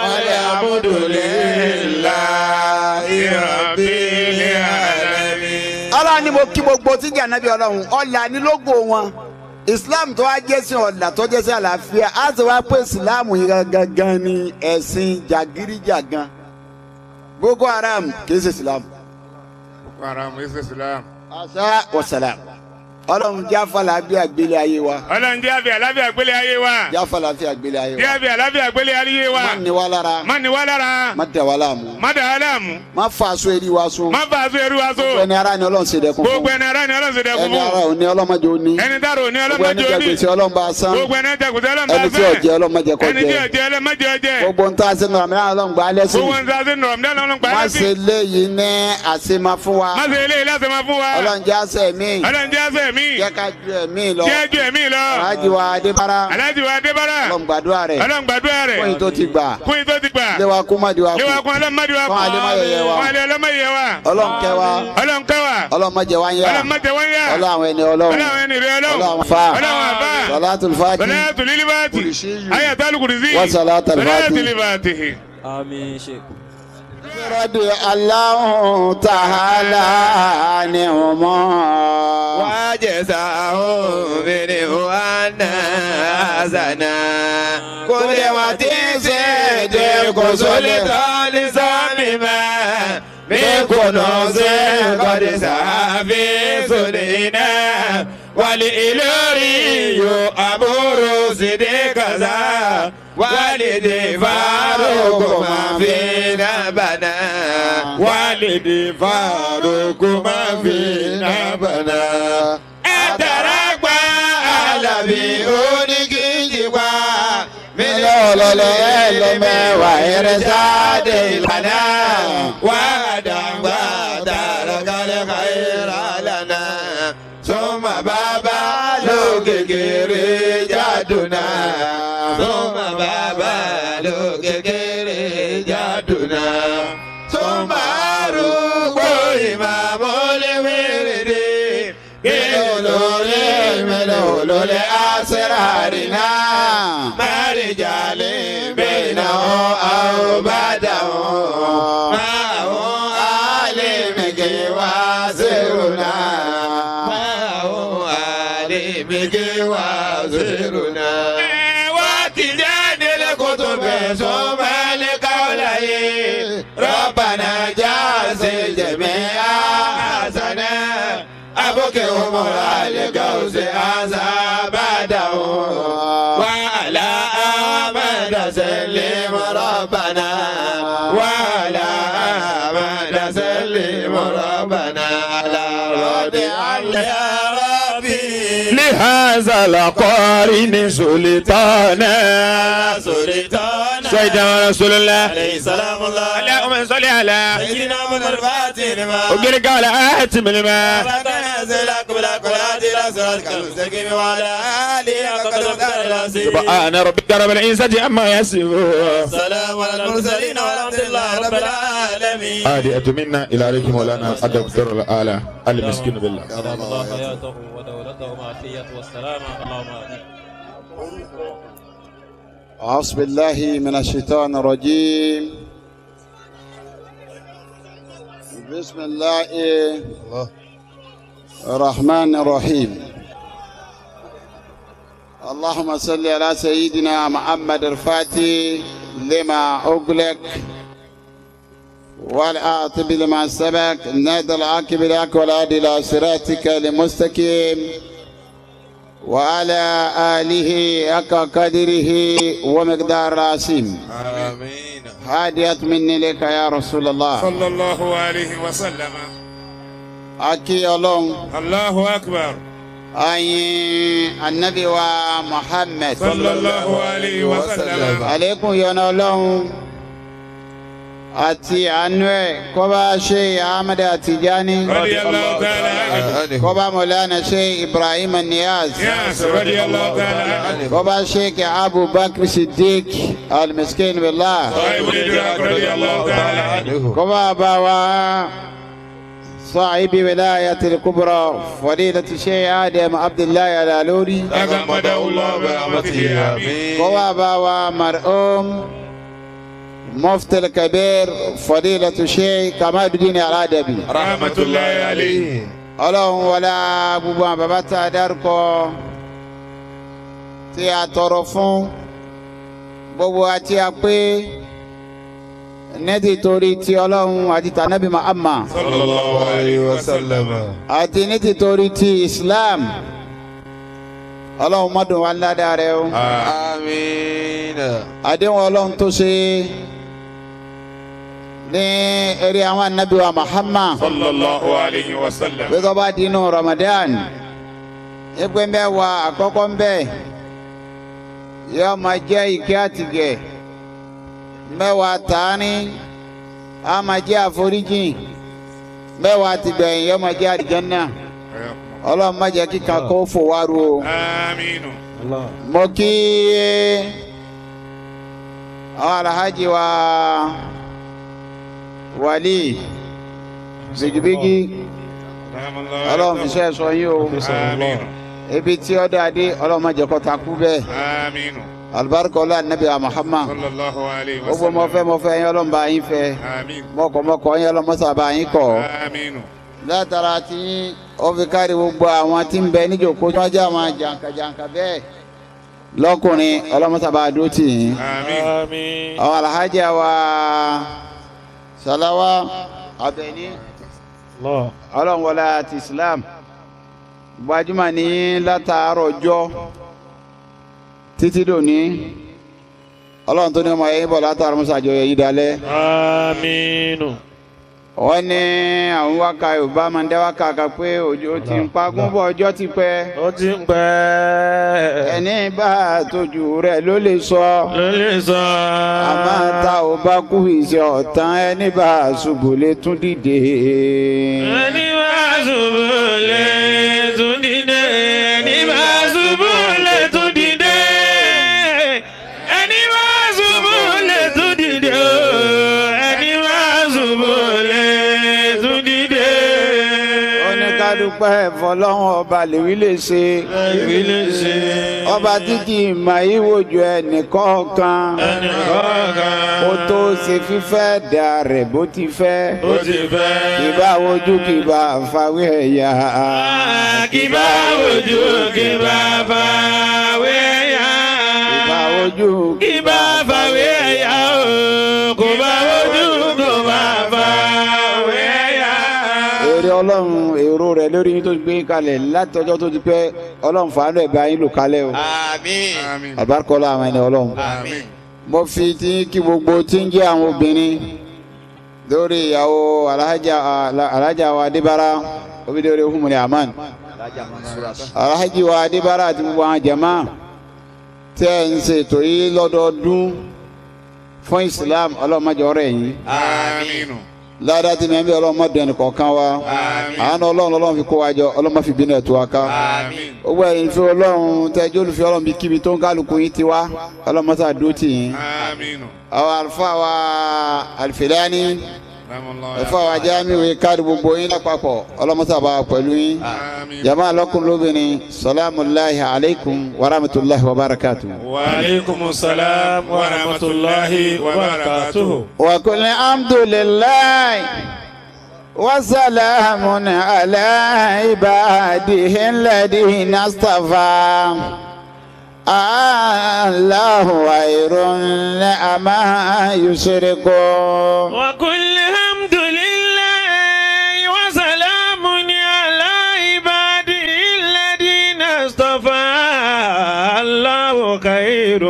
C: والحمد
B: والحمد
C: لله
B: لله رب العالمين
D: ọlọ́run ni mo kí gbogbo tí jẹ́ ànábì ọlọ́run ọ̀là ní lógo wọn islam tó wá jẹ́ sí ọ̀là tó jẹ́ sí àlàáfíà á sì wá pé islam yìí gangan ni ẹ̀sìn jàgídíjàgan boko haram kì í ṣe islam
E: Haram is Islam.
D: asa wasalam ọlọ́run jáfàlà bí àgbélé ayé wa
E: Ọlọ́run jẹ́ àbí àláfíà gbélé ayé wa.
D: jáfàlà bí àgbélé ayé
E: Jẹ́
D: wa
E: àbí àláfíà gbélé ayé wa.
D: má ní wa lára
E: Má ní wá lára.
D: má dẹ̀ wá láàmú
E: Má dà á láàmú.
D: má fa aṣọ eré wa sún
E: Má bá aṣọ ẹrú wa so.
D: ẹni ara ni ọlọ́run ṣe dẹkùn
E: Gbogbo
D: fún
E: ẹni ara ni ọlọ́run ṣe dẹkùn
D: ẹni ara
E: fún.
D: ò ní ọlọ́mọdé ó ní
E: Ẹni dárò ní
D: gbogbo ẹni
E: ọlọ́mọdé
D: jẹ
E: òní.
D: gbèsè ọlọ́run bá san
E: Gbogbo ẹni jẹkùtẹ́ ọlọ́mọdé
D: ẹni tí ò jẹ ọlọ́mọdé kọ
E: Ẹni tí ò
D: jẹ
E: jẹ ọlọ́mọdé ọjẹ́.
D: gbogbo ń tá a ṣe nù àmì ọlọ́run gbà á lẹ́sìn
E: Gbogbo ẹni tí a ṣe nù ọ̀mọdé ọlọ́run gbà
D: má
E: á
D: ṣe
E: sí.
D: léyìí ní àṣemá fún wa
E: Má ṣe eléyìí láti máa fún wa.
D: ọlọ́run jẹ́ àṣẹ mi
E: Ọlọ́run jẹ́ àṣẹ mi.
D: jẹ́ ká ju ẹ̀mí lọ
E: Jẹ́ ju ẹ̀mí lọ.
D: aláàjì wa adébára
E: Aláàjì wa Adébárà.
D: ọlọ́run gbàdúrà rẹ̀
E: Ọlọ́run gbàdúrà rẹ̀.
D: fún yìí tó ti gbà
E: Fún yìí tó ti gbà.
D: ilé wa kú má di wa
E: Ilé wa
D: kú
E: kún ọlọ́mọdé wa
D: Fún alẹ́ má yẹyẹ wa.
E: Fún alẹ́ ọlọ́mọdé wa.
D: ọlọ́run kẹ́ wa
E: Ọlọ́run kẹ́ wa.
D: ọlọ́run má jẹ́ wá ń yá
E: Ọlọ́run má jẹ́ wọ́n yá.
D: ọlọ́run àwọn ẹni ọlọ́run
E: Ọlọ́run ẹni rẹ̀ ọlọ́run.
D: ọlọ́run fa
E: Ọlọ́run àbá.
D: salatul fati
E: Salatul Ilibati.
D: Kursiyu.
E: Ayatul Kursi.
D: Wa salatul Fati.
E: Salatul Ilibati.
G: Àmín Sheikh.
D: rọ́dì aláhùn tàhálà ni ọmọ.
B: وجزاهم منه أن حسنا كل وتنسد كسلطان سامما من كنوز قد سعى في سنينا والإلوري أمور صديق ذا والدي فاروق ما فينا بنا والدي فاروق ما فينا بنا أتركوا على بيونك mílíọ̀nù ọlọ́lẹ̀ ẹlẹ́mẹ̀wá irinṣáde ìlànà wàdàgbà dàrọ̀kálẹ̀ káyìrà lànà sọ́mà bàbá lókèkèrè jádùnà sọ́mà bàbá lókèkèrè jádùnà sọ́mà arúgbó ìmàmúlẹ̀wẹ̀rẹ̀dẹ̀ kílò lórí mílíọ̀nù olólè àṣírárìnà márìjàlè bẹ́ẹ̀nà àwòbádàwò máàwò àlèmíkè wá zèrùnà máàwò àlèmíkè wá zèrùnà. wá ti jáde lẹ́kọ̀ọ́ bẹ̀ sọ́mọ́lẹ́ káwọ́lá yé rọ́bànà jáde jẹ̀mẹ́ àṣànà abókè òmùrà lẹ́kọ̀ọ́ sí àṣà bàdàwò. وعلى آمن سلم ربنا وعلى آمن سلم ربنا على رضي يا ربي
C: لهذا القارن سلطانا
B: سلطان
C: سيدنا رسول الله
B: عليه سلام الله
C: اللهم صل على
B: سيدنا من الفاتح لما
C: وقلك على آتم الماء سبحان ربك رب العزة عما يصفون
B: سلام على المرسلين والحمد لله رب العالمين
A: هادئة منا إلى عليكم مولانا الدكتور الآلة المسكين بالله
G: أدام الله حياته ودولته وعافيته والسلامة اللهم آمين
D: أعوذ بالله من الشيطان الرجيم بسم الله الرحمن الرحيم اللهم صل على سيدنا محمد الفاتح لما أغلق والآتب لما سبق نادى العاقب لك والعادي إلى صراطك المستقيم وعلى آله حق قدره ومقدار العظيم
E: آمين
D: هادية مني لك يا رسول الله
E: صلى الله عليه وسلم
D: أكي الله
E: الله أكبر
D: أي النبي ومحمد
E: صلى الله عليه وسلم
D: عليكم يا الله àti àánú ẹ kọba ṣe ahmed atijani
E: رضي الله تعالى عنه
D: kọba mọlánà ṣe ibrahim niyaz
E: ياس رضي الله تعالى عنه
D: kọba ṣe abu bakr siddiq almiskin billah
E: صاحب الإدراك رضي الله تعالى عنه
D: كما بوا صاحب ولاية الكبرى فضيلة الشيخ آدم عبد الله الالوري
E: تغمده الله برحمته آمين
D: كما بوا مرحوم مفتي الكبير فضيلة الشيخ كمال الدين الأدبي
E: رحمة الله عليه
D: ọlọ́run wọlé gbogbo àwọn bàbá tá a dárúkọ tí a tọrọ fún gbogbo àti a pé ní títorí ti ọlọ́run àti tànàbí Muhammad
E: sallallahu alayhi wa sallam.
D: àti ní títorí ti Islam ọlọ́run mọ́dún wa ládàá rẹ o
E: amiina.
D: àdéhùn ọlọ́run tó ṣe ní eré àwọn anabi wa Muhammad
E: sallallahu alayhi wa sallam.
D: bí tó bá di inú Ramadan ẹgbẹ́ mẹ́wàá àkọ́kọ́ ń bẹ̀ yóò máa jẹ́ ìkẹ́ àtìgẹ̀ mẹ́wàá tààní á máa jẹ́ àforíjìn mẹ́wàá tìgbẹ̀yìn yóò máa jẹ́ àdìjọ́nà ọlọ́run má jẹ́ kíkan kó fò wá ru o
E: amiinu.
D: mo kí àwọn alhaji wa wali bigibigi ọlọ́run fi ṣe sọ yín o
E: amiinu.
D: ibi tí ó dáadé ọlọ́run má jẹ́ kó takú bẹ́ẹ̀
E: amiinu.
D: alibarika ọlá anabi wa muhammad
E: sallallahu alayhi wa
D: gbogbo
E: sallam.
D: mọ̀fẹ́ mọ̀fẹ́ yín ọlọ́run bá yín fẹ́
E: amiinu.
D: mọ̀kọ̀mọ̀kọ̀ yín ọlọ́run mọ́sá bá yín kọ̀
E: amiinu.
D: látara tí ó fi kárí gbogbo àwọn tí ń bẹ níjòkó tí wọ́n jẹ́ àwọn jàǹkàjàǹkà bẹ́ẹ̀ lọ́kùnrin ọlọ́run mọ́sá bá dúró tì yín
E: amiinu.
C: Àmín.
D: àwọn alhaji wa salawa abẹni
C: Allah.
D: ọlọ́run wọlé àti islam gbajúmọ̀ ní látàárọ̀ ọjọ́ títí dòní ọlọ́run tó ní ọmọ yẹn bọ̀ látàárọ̀ musa àjọyọ̀ yìí dalẹ̀
C: Àmín.
D: wọ́n ní àwọn wákà yorùbá máa ń dẹ́ wákà kan pé òjò ti ń pagún bọ̀ ọjọ́ ti pẹ́
C: Ó ti ń pẹ́.
D: ẹni bá tójú rẹ̀ ló lè sọ
C: Ló lè sọ.
D: àmọ́ tá ò bá kú ìṣe ọ̀tán ẹni bá ṣubú lè tún dìde.
C: Ẹni máa ṣubú lè tún dìde. Ẹni máa ṣubú lè tún dìde. Ẹni máa ṣubú lè tún dìde. o. Ẹni máa ṣubú lè tún dìde.
D: ó ní ká dúpẹ́ fọlọ́run ọba lèwi lè ṣe
C: Èmi lè ṣe.
D: ọba títí ìmọ̀ ìwòjú ẹnìkọ̀ọ̀kan
C: Ẹnì kọ̀ọ̀kan.
D: kó tó ṣe fífẹ́ dà rẹ̀ bó ti fẹ́
C: Ó ti fẹ́.
D: kìbá wojú kìbá fàwé ẹ̀yà.
C: Kìbá wojú kìbá fàwé yá.
D: kìbá wojú
C: Kìbá fàwé yá o. Kò bá wojú kò bá fàwé yá.
D: èrè ọlọ́run èrò rẹ̀ lórí yín tó gbé kalẹ̀ látọjọ́ tó ti pẹ́ ọlọ́run fàánù ẹ̀ bá yín lò kalẹ̀ o
E: amiin.
D: àbárkọ́lá àwọn ẹni ọlọ́run.
E: amiin.
D: mo fi ti kí gbogbo tí ń jẹ́ àwọn obìnrin lórí ìyàwó alhaja alhaja wa adébára obìnrin humni aman alhaji wa adébára àti gbogbo àwọn jama tẹ́ ẹ̀ ń ṣètò yìí lọ́dọọdún fún islam ọlọ́mọdé ọ̀rẹ́ yìí
E: amiinu.
D: ládàá tí mẹ́bí ọlọ́mọdé ẹnì kọ̀ọ̀kan wa àánú ọlọ́run ọlọ́run fi kó wa jọ ọlọ́mọ fi bínú ẹ̀ tó wa ká
E: amiin.
D: gbogbo ẹ̀yin fi ọlọ́run tẹ́jú olùfẹ́ ọlọ́run bí kíbi tó ń kálukú yín ti wá ọlọ́mọsá dúró tì yín
E: amiinu.
D: àwọn àlùfáà wa àlùfẹ́lẹ́ni
E: ramallahu.
D: àlùfáà wa jáàmìwé káàdì gbogbo yín lápapọ̀ ọlọ́mọsá bá wa pẹ̀lú yín
E: amiin.
D: jama alọ́kùnrin lóbìnrin salaamulahi alaykum wa rahmatulahi wa barakatu.
C: Wa alaikumus salam wa rahmatullahi wa barakatuhu.
D: wa kulli alhamdulilayi wa salaamun ala ibadihi alladhina istafa. Allahu khayrun amma yushrikun.
C: وكل حمد لله وسلام على عباده الذين اصطفى الله خير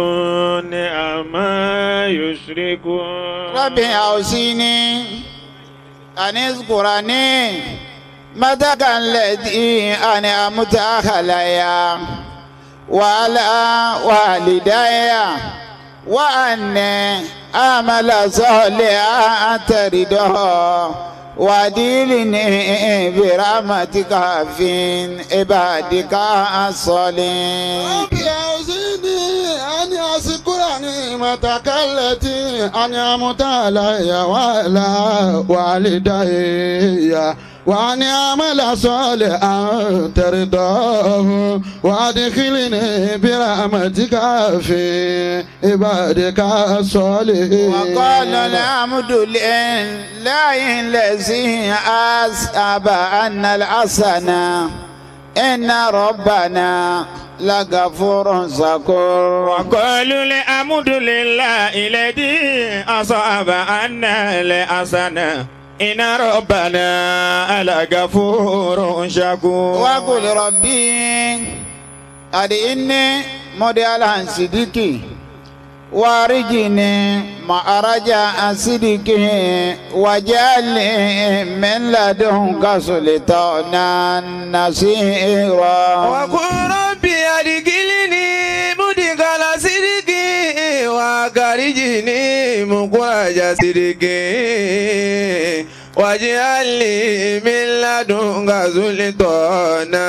C: عما يشركون
D: ربي أوصيني أن اذكرني متك الذي أنعمت علي وعلى والدي وأن أعمل صالحا ترضاه وديلني برحمتك في عبادك الصالحين
F: ربي أوزني أن أشكر نعمتك التي أنعمت علي وعلى والدي وأن أعمل صالحا ترضاه وأدخلني برحمتك في عبادك الصالحين
D: وقال الحمد لله الذي أسأب أن الحسنة إن ربنا لغفور شكور
C: وقالوا الحمد لله الذي أصاب عنا الحسنة إن ربنا لغفور شكور
D: وقل ربي أدعني مديالا صديقي وارجني معرج صديقي وجعلني من لدنك سلطانا نصيرا
C: وقل ربي أدخلني مدخل صدق وأخرجني مخرج صدق واجعل لي من لدنك سلطانا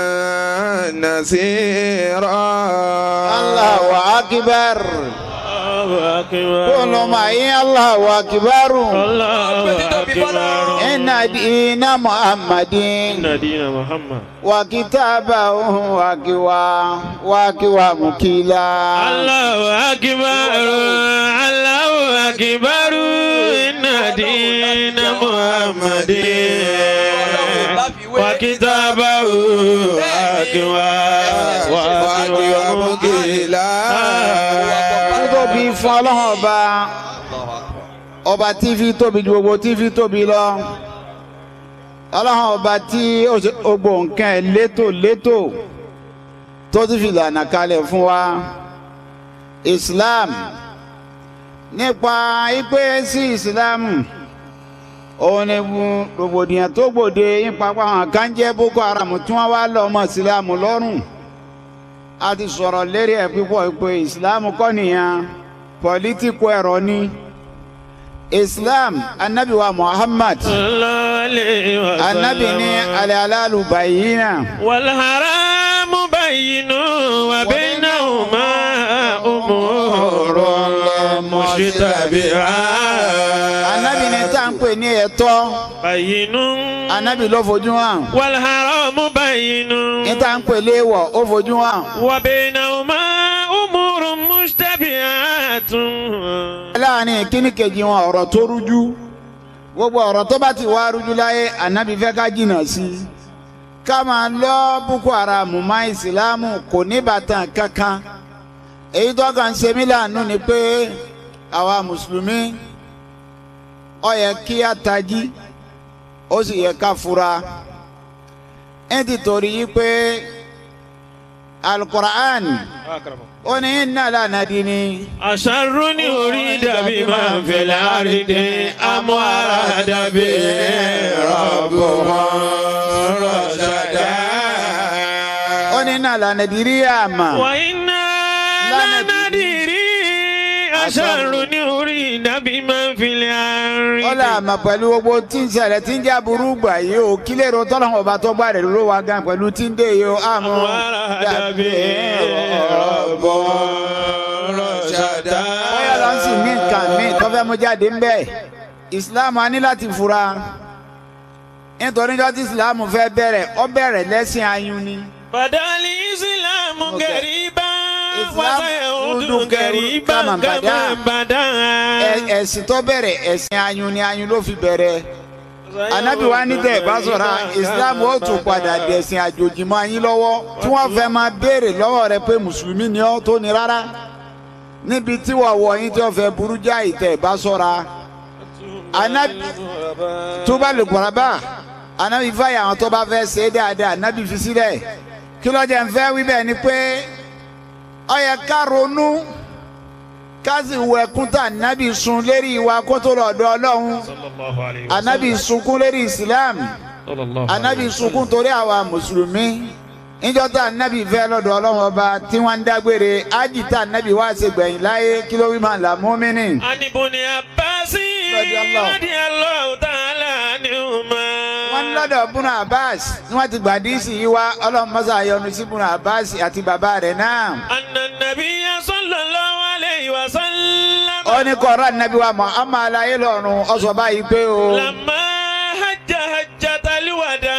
C: نصيرا
D: الله أكبر
C: الله أكبر
D: كل معي الله أكبر
C: الله أكبر
D: إن دين محمد
C: إن دين محمد
D: وكتابه وكوا وكوا مكيلا
C: الله أكبر الله أكبر إن دين محمد وكتابه أكوى وأكوى مكيلا
D: tóbi fún ọlọ́run ọba ọba tí fi tóbi ju gbogbo tí fi tóbi lọ ọlọ́run ọba tí ó ṣe gbogbo nǹkan ẹ̀ létò létò tó ti fi lànà kalẹ̀ fún wa Islam nípa ipe sí Islam òun ni rògbòdìyàn tó gbòde nípa àwọn kan jẹ́ Boko Haram tí wọ́n wá lọ ọmọ Islam lọ́rùn a ti sọ̀rọ̀ lérí ẹ̀ pípọ̀ pé Islam kọ́ nìyẹn pọ̀lítíkù ẹ̀rọ ni Islam anabi wa Muhammad anabi ní alẹ́ aláàlú bàyínà
C: والحرام بين وبينهما أمور مشتبهات
D: anabi ní tá à ń pè ní ẹ̀tọ́
C: بين
D: anabi ló fojú hàn
C: والحرام بين
D: ní tá à ń pè léèwọ̀ ó fojú hàn
C: وبينهما أمور مشتبهات
D: láàrin kíní kejì wọn ọ̀rọ̀ tó rújú gbogbo ọ̀rọ̀ tó bá ti wá rújú láyé anabi fẹ́ ká jìnnà sí i ká máa lọ Boko Haram má ìsìlámù kò ní bàtàn kankan èyí tó kàn ń ṣe mí láàánú ni pé àwa mùsùlùmí ó yẹ kí a tají ó sì yẹ ká fura ẹ ti torí yí pé alukur'an ó ní inna lanadini.
C: أشر أريد بمن في الأرض أم أراد به ربهم رشدا
D: ó ní inna lanadiri àmà.
C: وإنا لندري أشر أريد بمن في الأرض
D: ọlá àmà pẹ̀lú gbogbo tí ń ṣẹlẹ̀ tí ń jẹ́ aburú gbà yìí o kílẹ̀ ro tọ́lọ́mù ọba tó gbà rẹ̀ ló wá gan pẹ̀lú tí ń dé yìí o àmọ́
C: أراد به ربهم رشدا
D: bóyá lọ sí mí nǹkan mí tó fẹ́ mú jáde ń bẹ̀ ìsìláàmù á ní láti fura nítorí jọ́ tí ìsìláàmù fẹ́ bẹ̀rẹ̀ ó bẹ̀rẹ̀ lẹ́sìn ayún ni
C: بدا الإسلام غريبا
D: إسلام
C: وسيعود
D: يعود
C: غريبا
D: كما
C: كما
D: بدأ.
C: بدا
D: Ẹ- ẹ̀sìn tó bẹ̀rẹ̀ ẹ̀sìn ayún ni ayún ló fi bẹ̀rẹ̀ anabi wa ní tẹ ẹ bá sọ̀rọ̀ islam ó tún padà dẹ̀sìn àjòjì mọ́ yín lọ́wọ́ tí wọ́n fẹ́ máa béèrè lọ́wọ́ rẹ pé mùsùlùmí ni ọ́ tó ní rárá níbi tí wọ́n wọ̀ yín tí wọ́n fẹ́ burú já ìtẹ̀ ẹ bá sọ̀rọ̀ anabi tó bá lè gbọ́ra bá anabi fàyà àwọn tó bá fẹ́ ṣe é dáadáa anabi fi sílẹ̀ kí ló jẹ́ ń fẹ́ wí bẹ́ẹ̀ ni pé ó yẹ ká ronú ká sì wọ ẹkún tá anabi sun lérí ìwà kó tó lọ́dọ̀ ọlọ́run anabi sunkún lérí islam anabi sunkún torí àwa mùsùlùmí níjọ́ tá anabi fẹ́ lọ́dọ̀ ọlọ́run ọba tí wọ́n ń dágbére ájì tá anabi wá ṣe gbẹ̀yìn láyé kí ló wí máa là mùmínì.
C: عن ابن عباس
D: رضي الله.
C: رضي الله تعالى عنهما
D: wọ́n ní lọ́dọ̀ bùnà abbas ni wọ́n ti gbà díìsì yìí wá ọlọ́run mọ́sá yọ́nú sí bùnà abbas àti bàbá rẹ̀ náà.
C: أن النبي صلى الله عليه وسلم
D: ó ní kọ́ra anabi wa muhammad alayé lọ́run ó sọ báyìí pé o.
C: لما حج حجة الوداع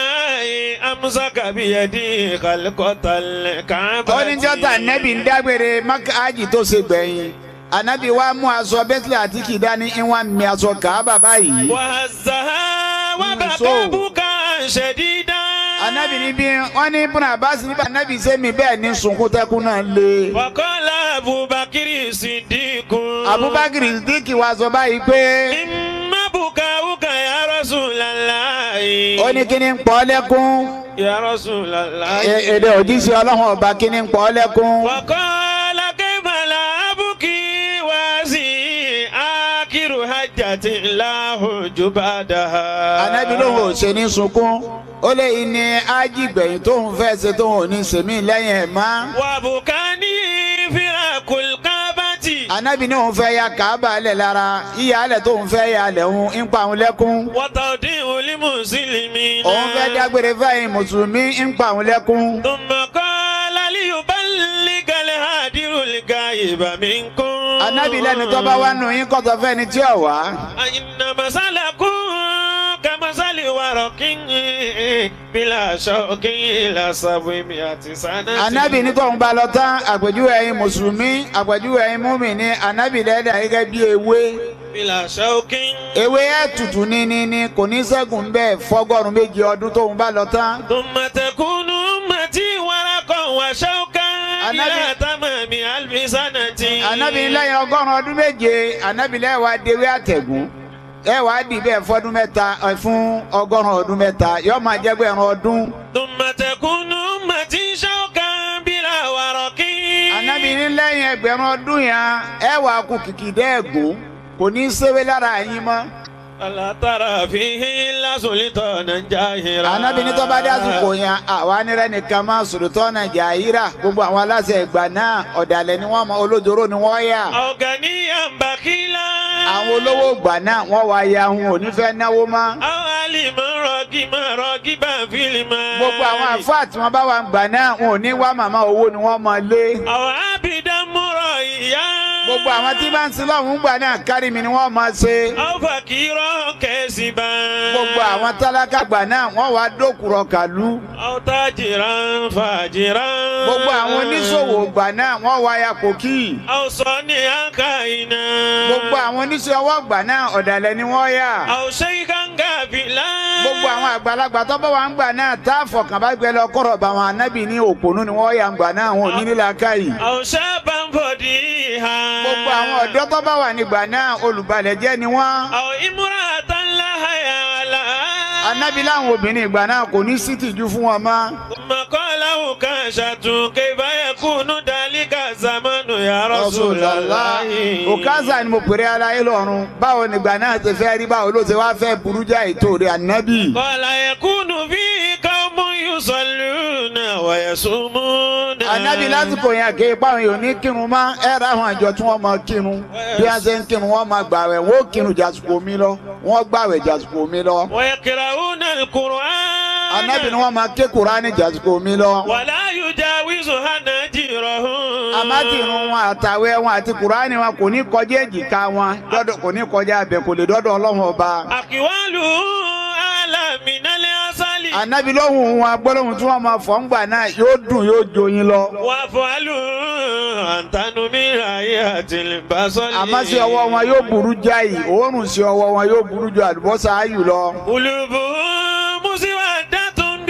C: أمسك بيدي خلقة الكعبة
D: ó ní jọ́tà nẹ́bí ń dágbére mákàájì tó ṣe gbẹ̀yìn anabi wa mú aṣọ bẹ́tìlẹ̀ àti kìdání ìwọ̀n mi aṣọ kàábà báyìí.
C: وهزها وبكى
D: So.
C: بكاء شديدا
D: anabi ní bí wọ́n ní ibùnà abasi níbà anabi sẹ́mi bẹ́ẹ̀ ní sunkún tẹ́kún náà lé.
C: وقال أبو بكر الصديق
D: abubakar sidiki wa sọ báyìí pé
C: إما بكاؤك يا رسول الله
D: ó ní kí ni ń pọ́ lẹ́kún
C: يا رسول الله
D: E- èdè òjíṣẹ́ ọlọ́run ọba kí ni ń pọ́ lẹ́kún.
C: وقال كيف لا أبكي وازي آخر حجة لا حج بعدها
D: anabi lóhùn ò ṣe ní sunkún ó lé ní ajígbẹ̀yìn tóhùn fẹ́ ṣe tóhùn ò ní sèmí lẹ́yìn ẹ̀ má.
C: وبكاني فراق الكعبة
D: anabi ní òun fẹ́ ya kàábà lẹ̀ lára yíya alẹ̀ tóhùn fẹ́ ya alẹ̀ òun ń pa òun lẹ́kún.
C: وتوديع للمسلمين
D: òun fẹ́ dágbére fẹ́yìn mùsùlùmí ń pa òun lẹ́kún.
C: ثم قال ليبلغ الهادر الغائب منكم
D: anabi lẹ́nu tó bá wá nù yín kọ́tọ̀ fẹ́ni tí ò wá.
C: إن مثلكم كمثل ورق بلا شوك إلى سبعمائة سنة
D: anabi ní tóun bá lọ tán àpèjúwe ẹ̀yin mùsùlùmí àpèjúwe ẹ̀yin múmìnì anabi lẹ́dà gẹ́gẹ́ bí ewé.
C: بلا شوك
D: ewé ẹ̀ tutù ní ní ní kò ní ṣẹ́gun bẹ́ẹ̀ fọ́gọ́rùn méjì ọdún tóun bá lọ tán.
C: ثم تكون أمتي ورقا وشوكا إلى
D: النبي-
C: تمام ألف سنة
D: anabi lẹ́yìn ọgọ́rùn ọdún méje anabi lẹ́yìn wa dewé àtẹ̀gùn ẹ wàá dì bẹ́ẹ̀ fọdún mẹ́ta ẹ, fún ọgọ́rùn ọdún mẹ́ta yóò máa jẹ́ pé ẹran ọdún.
C: ثم تكون أمتي شوكا بلا ورق
D: anabi ní lẹ́yìn ẹgbẹ̀rún ọdún yẹn ẹ wàá kú kìkì dẹ́ẹ̀gùn kò ní í séwé lára yín mọ́.
C: ألا ترى فيه إلا سلطانا جاهرا
D: anabi ní tó bá dé àsìkò yẹn àwa nírẹ́ nìkan máa sòròtọ́ ọ̀nà jàhírà gbogbo àwọn aláṣẹ ìgbà náà ọ̀dàlẹ̀ ni wọ́n mọ olójoro ni wọ́n yà.
C: أو غنيا بخيلا
D: àwọn olówó ìgbà náà wọ́n wá ya ohun ò ní fẹ́ náwó mọ́.
C: أو علما راغبا راغبا في المال
D: gbogbo àwọn àfáà tí wọ́n bá wà ń gbà náà wọn ò ní wá màmá owó ni wọ́n mọ lé.
C: أو عبدا مرئيا
D: gbogbo àwọn tí bá ń sin lọ́hùn gbà náà kárí mi ni wọ́n máa ṣe.
C: أو فقيرا كاسبا
D: gbogbo àwọn tálákà gbà náà wọ́n wá dókùrọ̀ kàlú.
C: أو تاجرا فاجرا
D: gbogbo àwọn oníṣòwò gbà náà wọ́n wá ya kòkí.
C: أو صانعا كائنا
D: gbogbo àwọn oníṣẹ́ ọwọ́ gbà náà ọ̀dàlẹ̀ ni wọ́n yà.
C: أو شيخا غافلا
D: gbogbo àwọn àgbàlagbà tó bá wà ń gbà náà tá a fọkàn bá gbẹ lọ kọ̀rọ̀ bá wọn anábì ní òpònú ni wọ́n yà ń gbà náà wọn ò ní nílà káyì.
C: أو شابا فضيحا
D: gbogbo àwọn ọ̀dọ́ tó bá wà nígbà náà olùbalẹ̀ jẹ́ ni wọ́n.
C: أو امرأة لا حياء لها
D: anábì láwọn obìnrin ìgbà náà kò ní sí tìjú fún wọn mọ́.
C: ثم قال عكاشة كيف يكون ذلك الزمن يا رسول الله
D: òkázà ni mo pèrè aláyé lọ́rùn báwo nígbà náà ti fẹ́ rí báwo ló ti wá fẹ́ burú já ètò rẹ̀ ànábì.
C: قال يكون فيه قوم يصلون ويصومون
D: ànábì lásìkò yẹn kì í páwọn èèyàn ní kírun mọ́ ẹ ra àwọn àjọ tí wọ́n máa kírun bí wọ́n ṣe ń kírun wọ́n máa gbàwẹ̀ wọ́n ó kírun jàsùkò mi lọ wọ́n gbàwẹ̀ jàsùkò mi lọ.
C: ويقرؤون القرآن
D: ànábì ni wọ́n máa ké kuraani jàsùkò mi lọ.
C: ولا يجاوز هناجرهم
D: àmátìrún wọn àtàwẹ̀ wọn àti kuraani wọn kò ní kọjá èjìká wọn dọ́dọ̀ kò ní kọjá abẹ kò lè dọ́dọ̀ ọlọ́run ọba.
C: أقواله أعلى من العسل
D: ànábì lóhùn wọn gbólóhùn tí wọ́n máa fọ̀ ń gbà náà yóò dùn yóò joyin lọ.
C: وأفعاله أنتن من رأية البصر
D: àmọ́ sí ọwọ́ wọn yóò burú jáì òórùn sí ọwọ́ wọn yóò burú ju àlùbọ́sà ayù lọ.
C: قلوبهم مسودة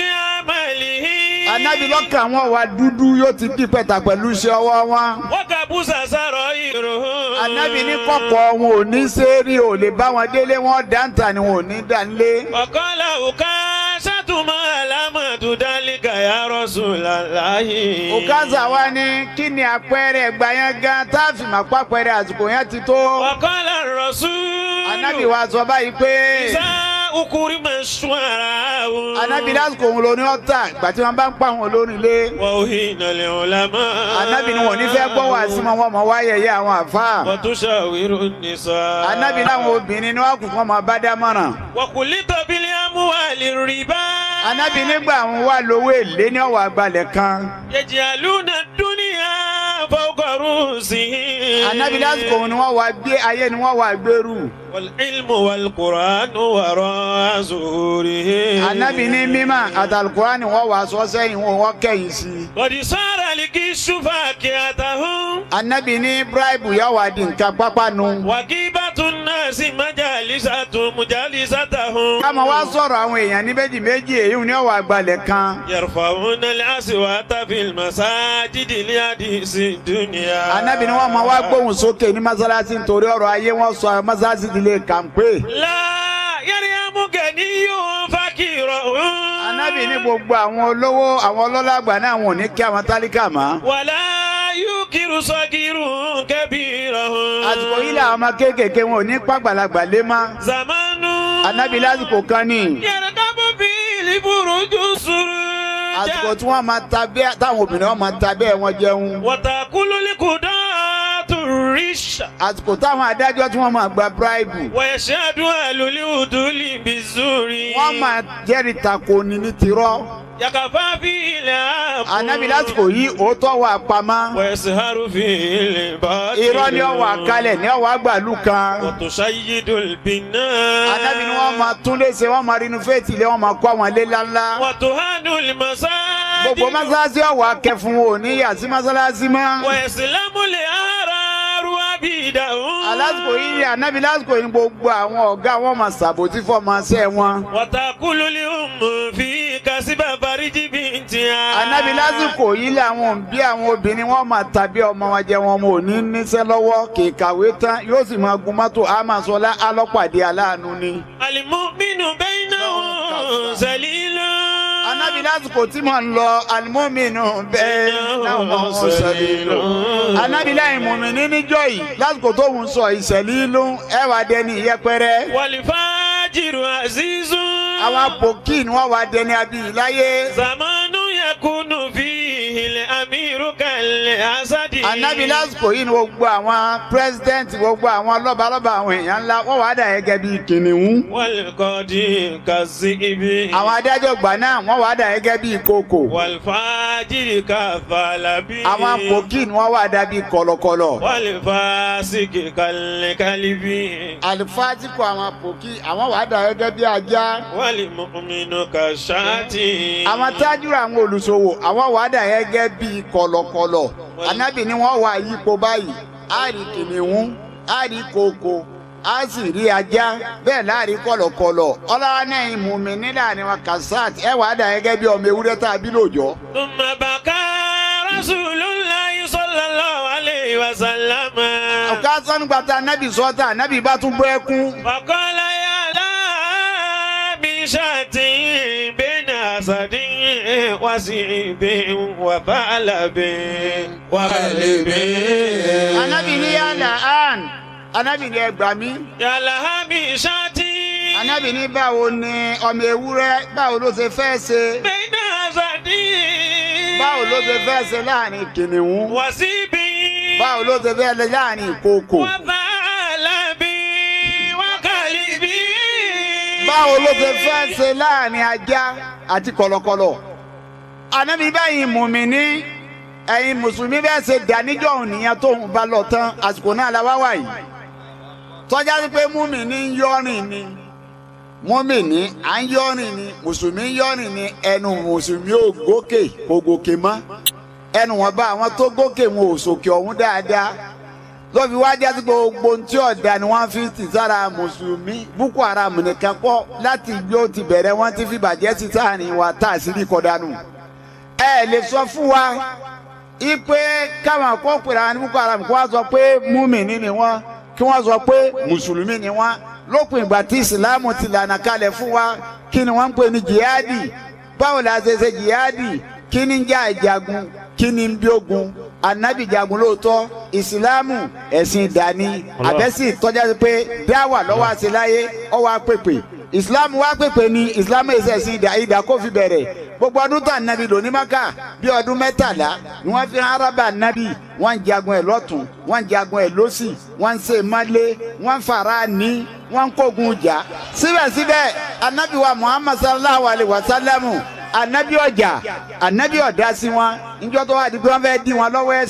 C: بعمله
D: ànábì lọ́kàn wọn wà dúdú yóò ti di pẹ̀tà pẹ̀lú iṣẹ́ ọwọ́ wọn.
C: وكبس سرائرهم
D: ànábì ní kọ̀kọ̀ wọn ò ní sẹ́ẹ̀rì ò lè bá wọn délé wọn dáńtà ni wọn ò ní dánlé.
C: وقال أكاشة ما علامة ذلك يا رسول الله
D: òkàzà wa ní kí ni àpẹẹrẹ ẹgbà yẹn gan tá a fi máa pàpẹẹrẹ àsìkò yẹn ti tó.
C: وقال الرسول
D: ànábì wa sọ báyìí pé
C: إذا أكرم الشعراء
D: ànábì lásìkò òun ló ní ọ̀tà ìgbà tí wọ́n bá ń pa àwọn olórin lé.
C: وأهين العلماء
D: ànábì ni wọn ò ní fẹ́ gbọ́ wá sí wọn wọ́n mọ̀ wáyẹyẹ àwọn àfáà.
C: وتشاور النساء
D: anabi láwọn obìnrin ni wọn kù fún ọmọ bá dámọ̀ràn.
C: وخلط بالأموال الربا
D: anabi nígbà àwọn wà lówó èlé ní ọwọ́ àgbàlẹ̀ kan.
C: يجعلون الدنيا فوق رؤوسهم
D: anabi lásìkò òun ni wọ́n wá gbé ayé ni wọ́n wá gbèrú
C: والعلم والقرآن وراء ظهورهم
D: anabi ní mímọ́ àtàlùkùrá ni wọ́n wá sọ sẹ́yìn wọn wọ́n kẹ́yìn sí i
C: قد صار الكش فاكهتهم
D: anabi ní bíráìbù yà wá di nǹkan pápánu
C: وغيبة الناس مجالستهم مجالستهم
D: káma wá sọ̀rọ̀ àwọn èèyàn ní méjì méjì èyí ni wọ́n wá gbalẹ̀ kan
C: يرفعون الأصوات في المساجد لحديث الدنيا
D: anabi ni wọ́n máa wá gbóhùn sókè ní mọ́sálásí nítorí ọ̀rọ̀ ayé wọn sọ mọ́sálásí ti lè kàǹpé
C: لا يريم غني فقيرا
D: anabi ní gbogbo àwọn olówó àwọn ọlọ́lá àgbà náà wọn ò ní kí àwọn tálíkà mọ́
C: ولا ينكر صغير كبيرا
D: àsìkò yìí làwọn ọmọ kéékèèké wọn ò ní pàgbàlagbà lé mọ́
C: زمان
D: anabi lásìkò kan ní
C: يركب فيه البرج
D: àsìkò
C: السرجا
D: tí wọ́n máa ta bẹ́ẹ̀ táwọn obìnrin wọn máa ta bẹ́ẹ̀ wọn jẹun
C: وتأكل القضاة الرش
D: àsìkò táwọn adájọ́ tí wọ́n máa gba bíráìbù
C: ويشهد أهل العدل بالزور
D: wọ́n máa jẹ́rìí tako ni ní tirọ́
C: يكفى فيه العفو
D: anabi lásìkò yìí òótọ́ wà pamọ́
C: ويسهر فيه الباطل
D: irọ́ ni ọwọ́ àkálẹ̀ ní ọwọ́ àgbàlù kan
C: وتشيد البناء
D: anabi ni wọ́n máa tún léṣe wọ́n máa rinú fèètì lé wọ́n máa kọ́ àwọn ilé ńláńlá
C: وتهان المساجد
D: gbogbo mọ́sálásí ọ̀wọ́ akẹ́fún wo ní yàtí mọ́sálásí mọ́
C: ويسلم الأحرار عبيدهم
D: alásìkò yìí ni anabi lásìkò yìí gbogbo àwọn ọ̀gá wọn máa ṣàbòtí fọmọṣẹ́ wọn
C: وتأكل الأم في كسب فرج بنتها
D: anabi lásìkò yìí làwọn òbí àwọn obìnrin wọn máa tàbí ọmọ wọn jẹ wọn ò ní níṣẹ́ lọ́wọ́ kì í kàwé tán yóò sì máa gun mọ́tò àmàsọlá alọ́pàdé aláàánú ni.
C: المؤمن بينهم ذليل
D: anabi lásìkò tí mò ń lọ alimominu bẹ́ẹ̀ náà mọ̀ ọ́ sẹ́lẹ̀ lọ. anabi láyìn mùmíní níjọ́ yìí lásìkò tó ń sọ ìṣẹ̀lẹ̀ ìlú ẹ̀ wá dẹni ìyẹpẹrẹ.
C: والفاجر عزيز
D: àwọn apòkì ni wọ́n wá dẹni abiyì láyé.
C: زمان يكون فيه الأمير كالأسد
D: anabi lásìkò yìí ni gbogbo àwọn pírẹsidẹ́ǹtì gbogbo àwọn lọ́balọ́ba àwọn èèyàn ńlá wọ́n wá dà gẹ́gẹ́ bíi kìnìún.
C: والقاضي كالذئب
D: àwọn adájọ́ gbà náà wọ́n wá dà gẹ́gẹ́ bíi kòkò.
C: والفاجر كالثعلب
D: àwọn apòkì ni wọ́n wá dà bíi kọ̀lọ̀kọ̀lọ̀.
C: والفاسق كالكلب
D: alifásitì àwọn apòkì àwọn wá dà gẹ́gẹ́ bíi ajá.
C: والمؤمن كالشاة
D: àwọn tájúra àwọn olùṣòwò àwọn wà dà gẹ́gẹ́ bíi kọ̀lọ̀kọ̀lọ̀ anábì ni wọ́n wà yípo báyìí á rí kìnìún á rí kòkò á sì rí ajá bẹ́ẹ̀ láàrin kọ̀lọ̀kọ̀lọ̀ ọlọ́wọ́ náà ń mú mi nílà ni wọn kasat ẹ wà dà gẹ́gẹ́ bíi ọmọ ewúrẹ́ tá a bí lóòjọ́.
C: ثم بكى رسول الله صلى الله عليه وسلم
D: ọ̀ká sọ́nùgbàtà anábì sọ́tà anábì bá tún bọ́ ẹkún.
C: فقال يا لا من شاة بين أسد وسيب وثعلب وكلب
D: anábì ní yàrá àn anábì ní ẹgbàá mi.
C: يا لها من شاة
D: anábì ní báwo ni ọmọ ewúrẹ́ báwo ló ṣe fẹ́ ṣe
C: بين أسد
D: báwo ló ṣe fẹ́ ṣe láàrin kìnìún.
C: وسيب
D: báwo ló ṣe fẹ́ lẹ láàrin ìkookò
C: وثعلب وكلب
D: báwo ló ṣe fẹ́ ṣe láàrin ajá àti kọ̀lọ̀kọ̀lọ̀ ànábi báyìí mùmíní ẹ̀yin mùsùlùmí bẹ́ẹ̀ ṣe dàníjọ́ òun nìyẹn tó ń bá lọ tán àsìkò náà la wá wà yìí tọ́já sí pé mùmíní ń yọ́rìn ni mùmíní à ń yọ́rìn ni mùsùlùmí ń yọ́rìn ni ẹnu mùsùlùmí ò gòkè kò gòkè mọ́ ẹnu wọn bá àwọn tó gòkè wọn ò sòkè ọ̀hún dáadáa lọ́fi wá jásí gbogbo ohun tí ọ̀dà ni wọ́n fi ti sára mùsùlùmí boko haram nìkan pọ̀ láti bí ó ti bẹ̀rẹ̀ wọ́n ti fi bàjẹ́ sí sáàrin wa tá a sì rí kọ́dánù. ẹ lè sọ fún wa ipe káwọn kó pèrè àwọn boko haram kí wọ́n sọ pé múmìnì ni wọ́n kí wọ́n sọ pé mùsùlùmí ni wọ́n lópin ìgbà tí ìsìláàmù ti lànà kalẹ̀ fún wa kí ni wọ́n ń pè ní jihadi báwo la ṣe ṣe jihadi kí ni ń jà ìjagun kí ni ń bí ogun anabi jagun lóòótọ́ ìsìláàmù ẹ̀sìn ìdání àbẹ́sì tọ́já sí pé dáwà lọ́wọ́ àṣeláyé ọwọ́ àpèpè ìsìláàmù wá pèpè ní ìsìláàmù ẹ̀sìn ẹ̀sìn ìdá ìdá kó fi bẹ̀rẹ̀ gbogbo ọdún tó ànábì lò ní maka bí ọdún mẹ́tàlá ni wọ́n fi haraba ànábì wọ́n ń jagun ẹ̀ lọ́tún wọ́n ń jagun ẹ̀ lọ́sì wọ́n ń ṣe malé wọ́n ń fara ní wọ́n ń kógun jà síbẹ̀síbẹ̀ ànábì wa muhammad sallallahu alayhi wa sallamu anabi ọjà anabi ọdá sí wọn níjọ́ tó wà di pé wọ́n fẹ́ẹ́ dí wọn lọ́wọ́ ẹ̀sìn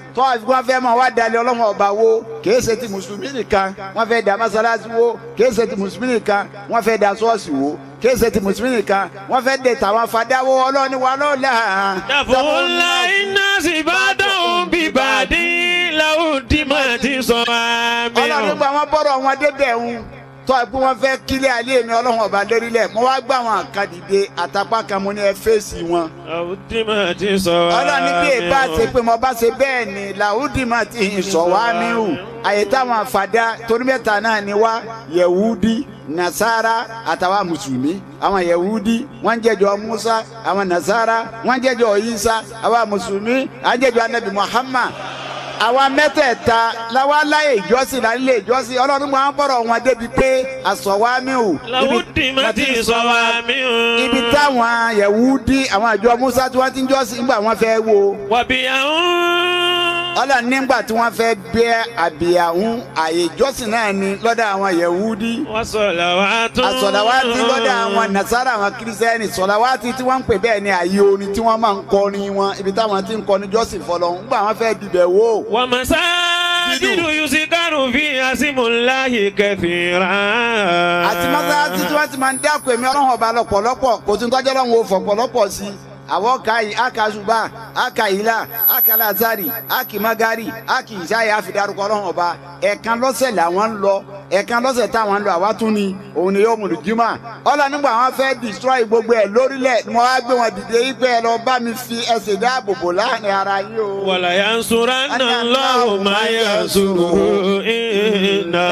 D: tọ́ àfi wọ́n fẹ́ mọ̀ wá dalẹ̀ ọlọ́run ọba wo kìí ṣe ti mùsùlùmí nìkan wọ́n fẹ́ da mọ́sálásí wo kìí ṣe ti mùsùlùmí nìkan wọ́n fẹ́ da ṣọ́ọ̀ṣì wo kìí ṣe ti mùsùlùmí nìkan wọ́n fẹ́ de tàwọn fadáwó ọlọ́run wà lọ́la.
C: dàfúnlá iná sì bá dáhùn bíbàdí làwùdí máa ti sọ àmì
D: ọlọ́run gba wọn bọ́rọ̀ wọn débẹ̀ ń tọ́ ẹ pé wọ́n fẹ́ kílẹ̀ alẹ́ mi ọlọ́run ọba lórílẹ̀ mo wá gbà wọn kan dìde àtàpá kan mo ní ẹ fèsì wọn.
C: làwùdí máa ti sọ àmì
D: ọlọ́run ní bí èbá ṣe pé mo bá ṣe bẹ́ẹ̀ ni làwùdí máa ti hìn sọ wá mí hù àyè táwọn àfàdá torí mẹ́ta náà ni wá yẹ̀wúdí nasara àtàwọn mùsùlùmí àwọn yẹ̀wúdí wọ́n ń jẹ́jọ́ musa àwọn nasara wọ́n ń jẹ́jọ́ isa àwọn mùsùlùmí à ń jẹ́jọ́ anabi muhammad àwa mẹ́tẹ̀ẹ̀ta làwa láyè ìjọsìn là ń lé ìjọsìn ọlọ́run máa ń bọ̀rọ̀ wọn débi pé àsọ̀wámíù
C: làwùdí máa ti sọ àmì
D: ibi táwọn yẹ̀wúdí àwọn àjọ musa tí wọ́n ti ń jọ́sìn nígbà wọ́n fẹ́ wo
C: wàbí àwọn.
D: ọlọ́run nígbà tí wọ́n fẹ́ bẹ́ àbíyàhún àyè ìjọsìn náà ni lọ́dọ̀ àwọn yẹ̀wúdí
C: wọ́n sọ̀lá wa tún.
D: àsọ̀làwátì lọ́dọ̀ àwọn nasara àwọn kírísítẹ́nì sọ̀làwátì tí wọ́n ń pè bẹ́ẹ̀ ni àyè orin tí wọ́n máa ń kọrin wọn ibi táwọn ti ń kọrin jọ́sìn fọlọ́ ńgbà wọ́n fẹ́ dibẹ̀ wò.
C: wà masajidu yusikaru fi asimulahi kẹfìrà.
D: àti mọ́sálásí tí wọ́n ti máa ń dákun èmi ọlọ́run ọba lọ́pọ̀lọpọ̀ kò tún tọ́jú ọlọ́run wo fọ̀pọ̀lọpọ̀ sí i àwọn ka yìí aka ṣùgbà aka ìlà aka lazari aki magari aki ìṣáyà àfidarúkọ ọlọ́run ọba ẹ̀ẹ̀kan lọ́sẹ̀ làwọn ń lọ ẹ̀ẹ̀kan lọ́sẹ̀ táwọn ń lọ àwa tún ni òun ni yóò mú lùjímà ọlọ́ nígbà wọn fẹ́ destroy gbogbo ẹ̀ lórílẹ̀ ni wọ́n á gbé wọn dìde yí pé ẹ lọ bá mi fi ẹsẹ̀ dáàbò bò láàrin ara yín o.
C: wàlà yansuranna Allahu ma yansuru inna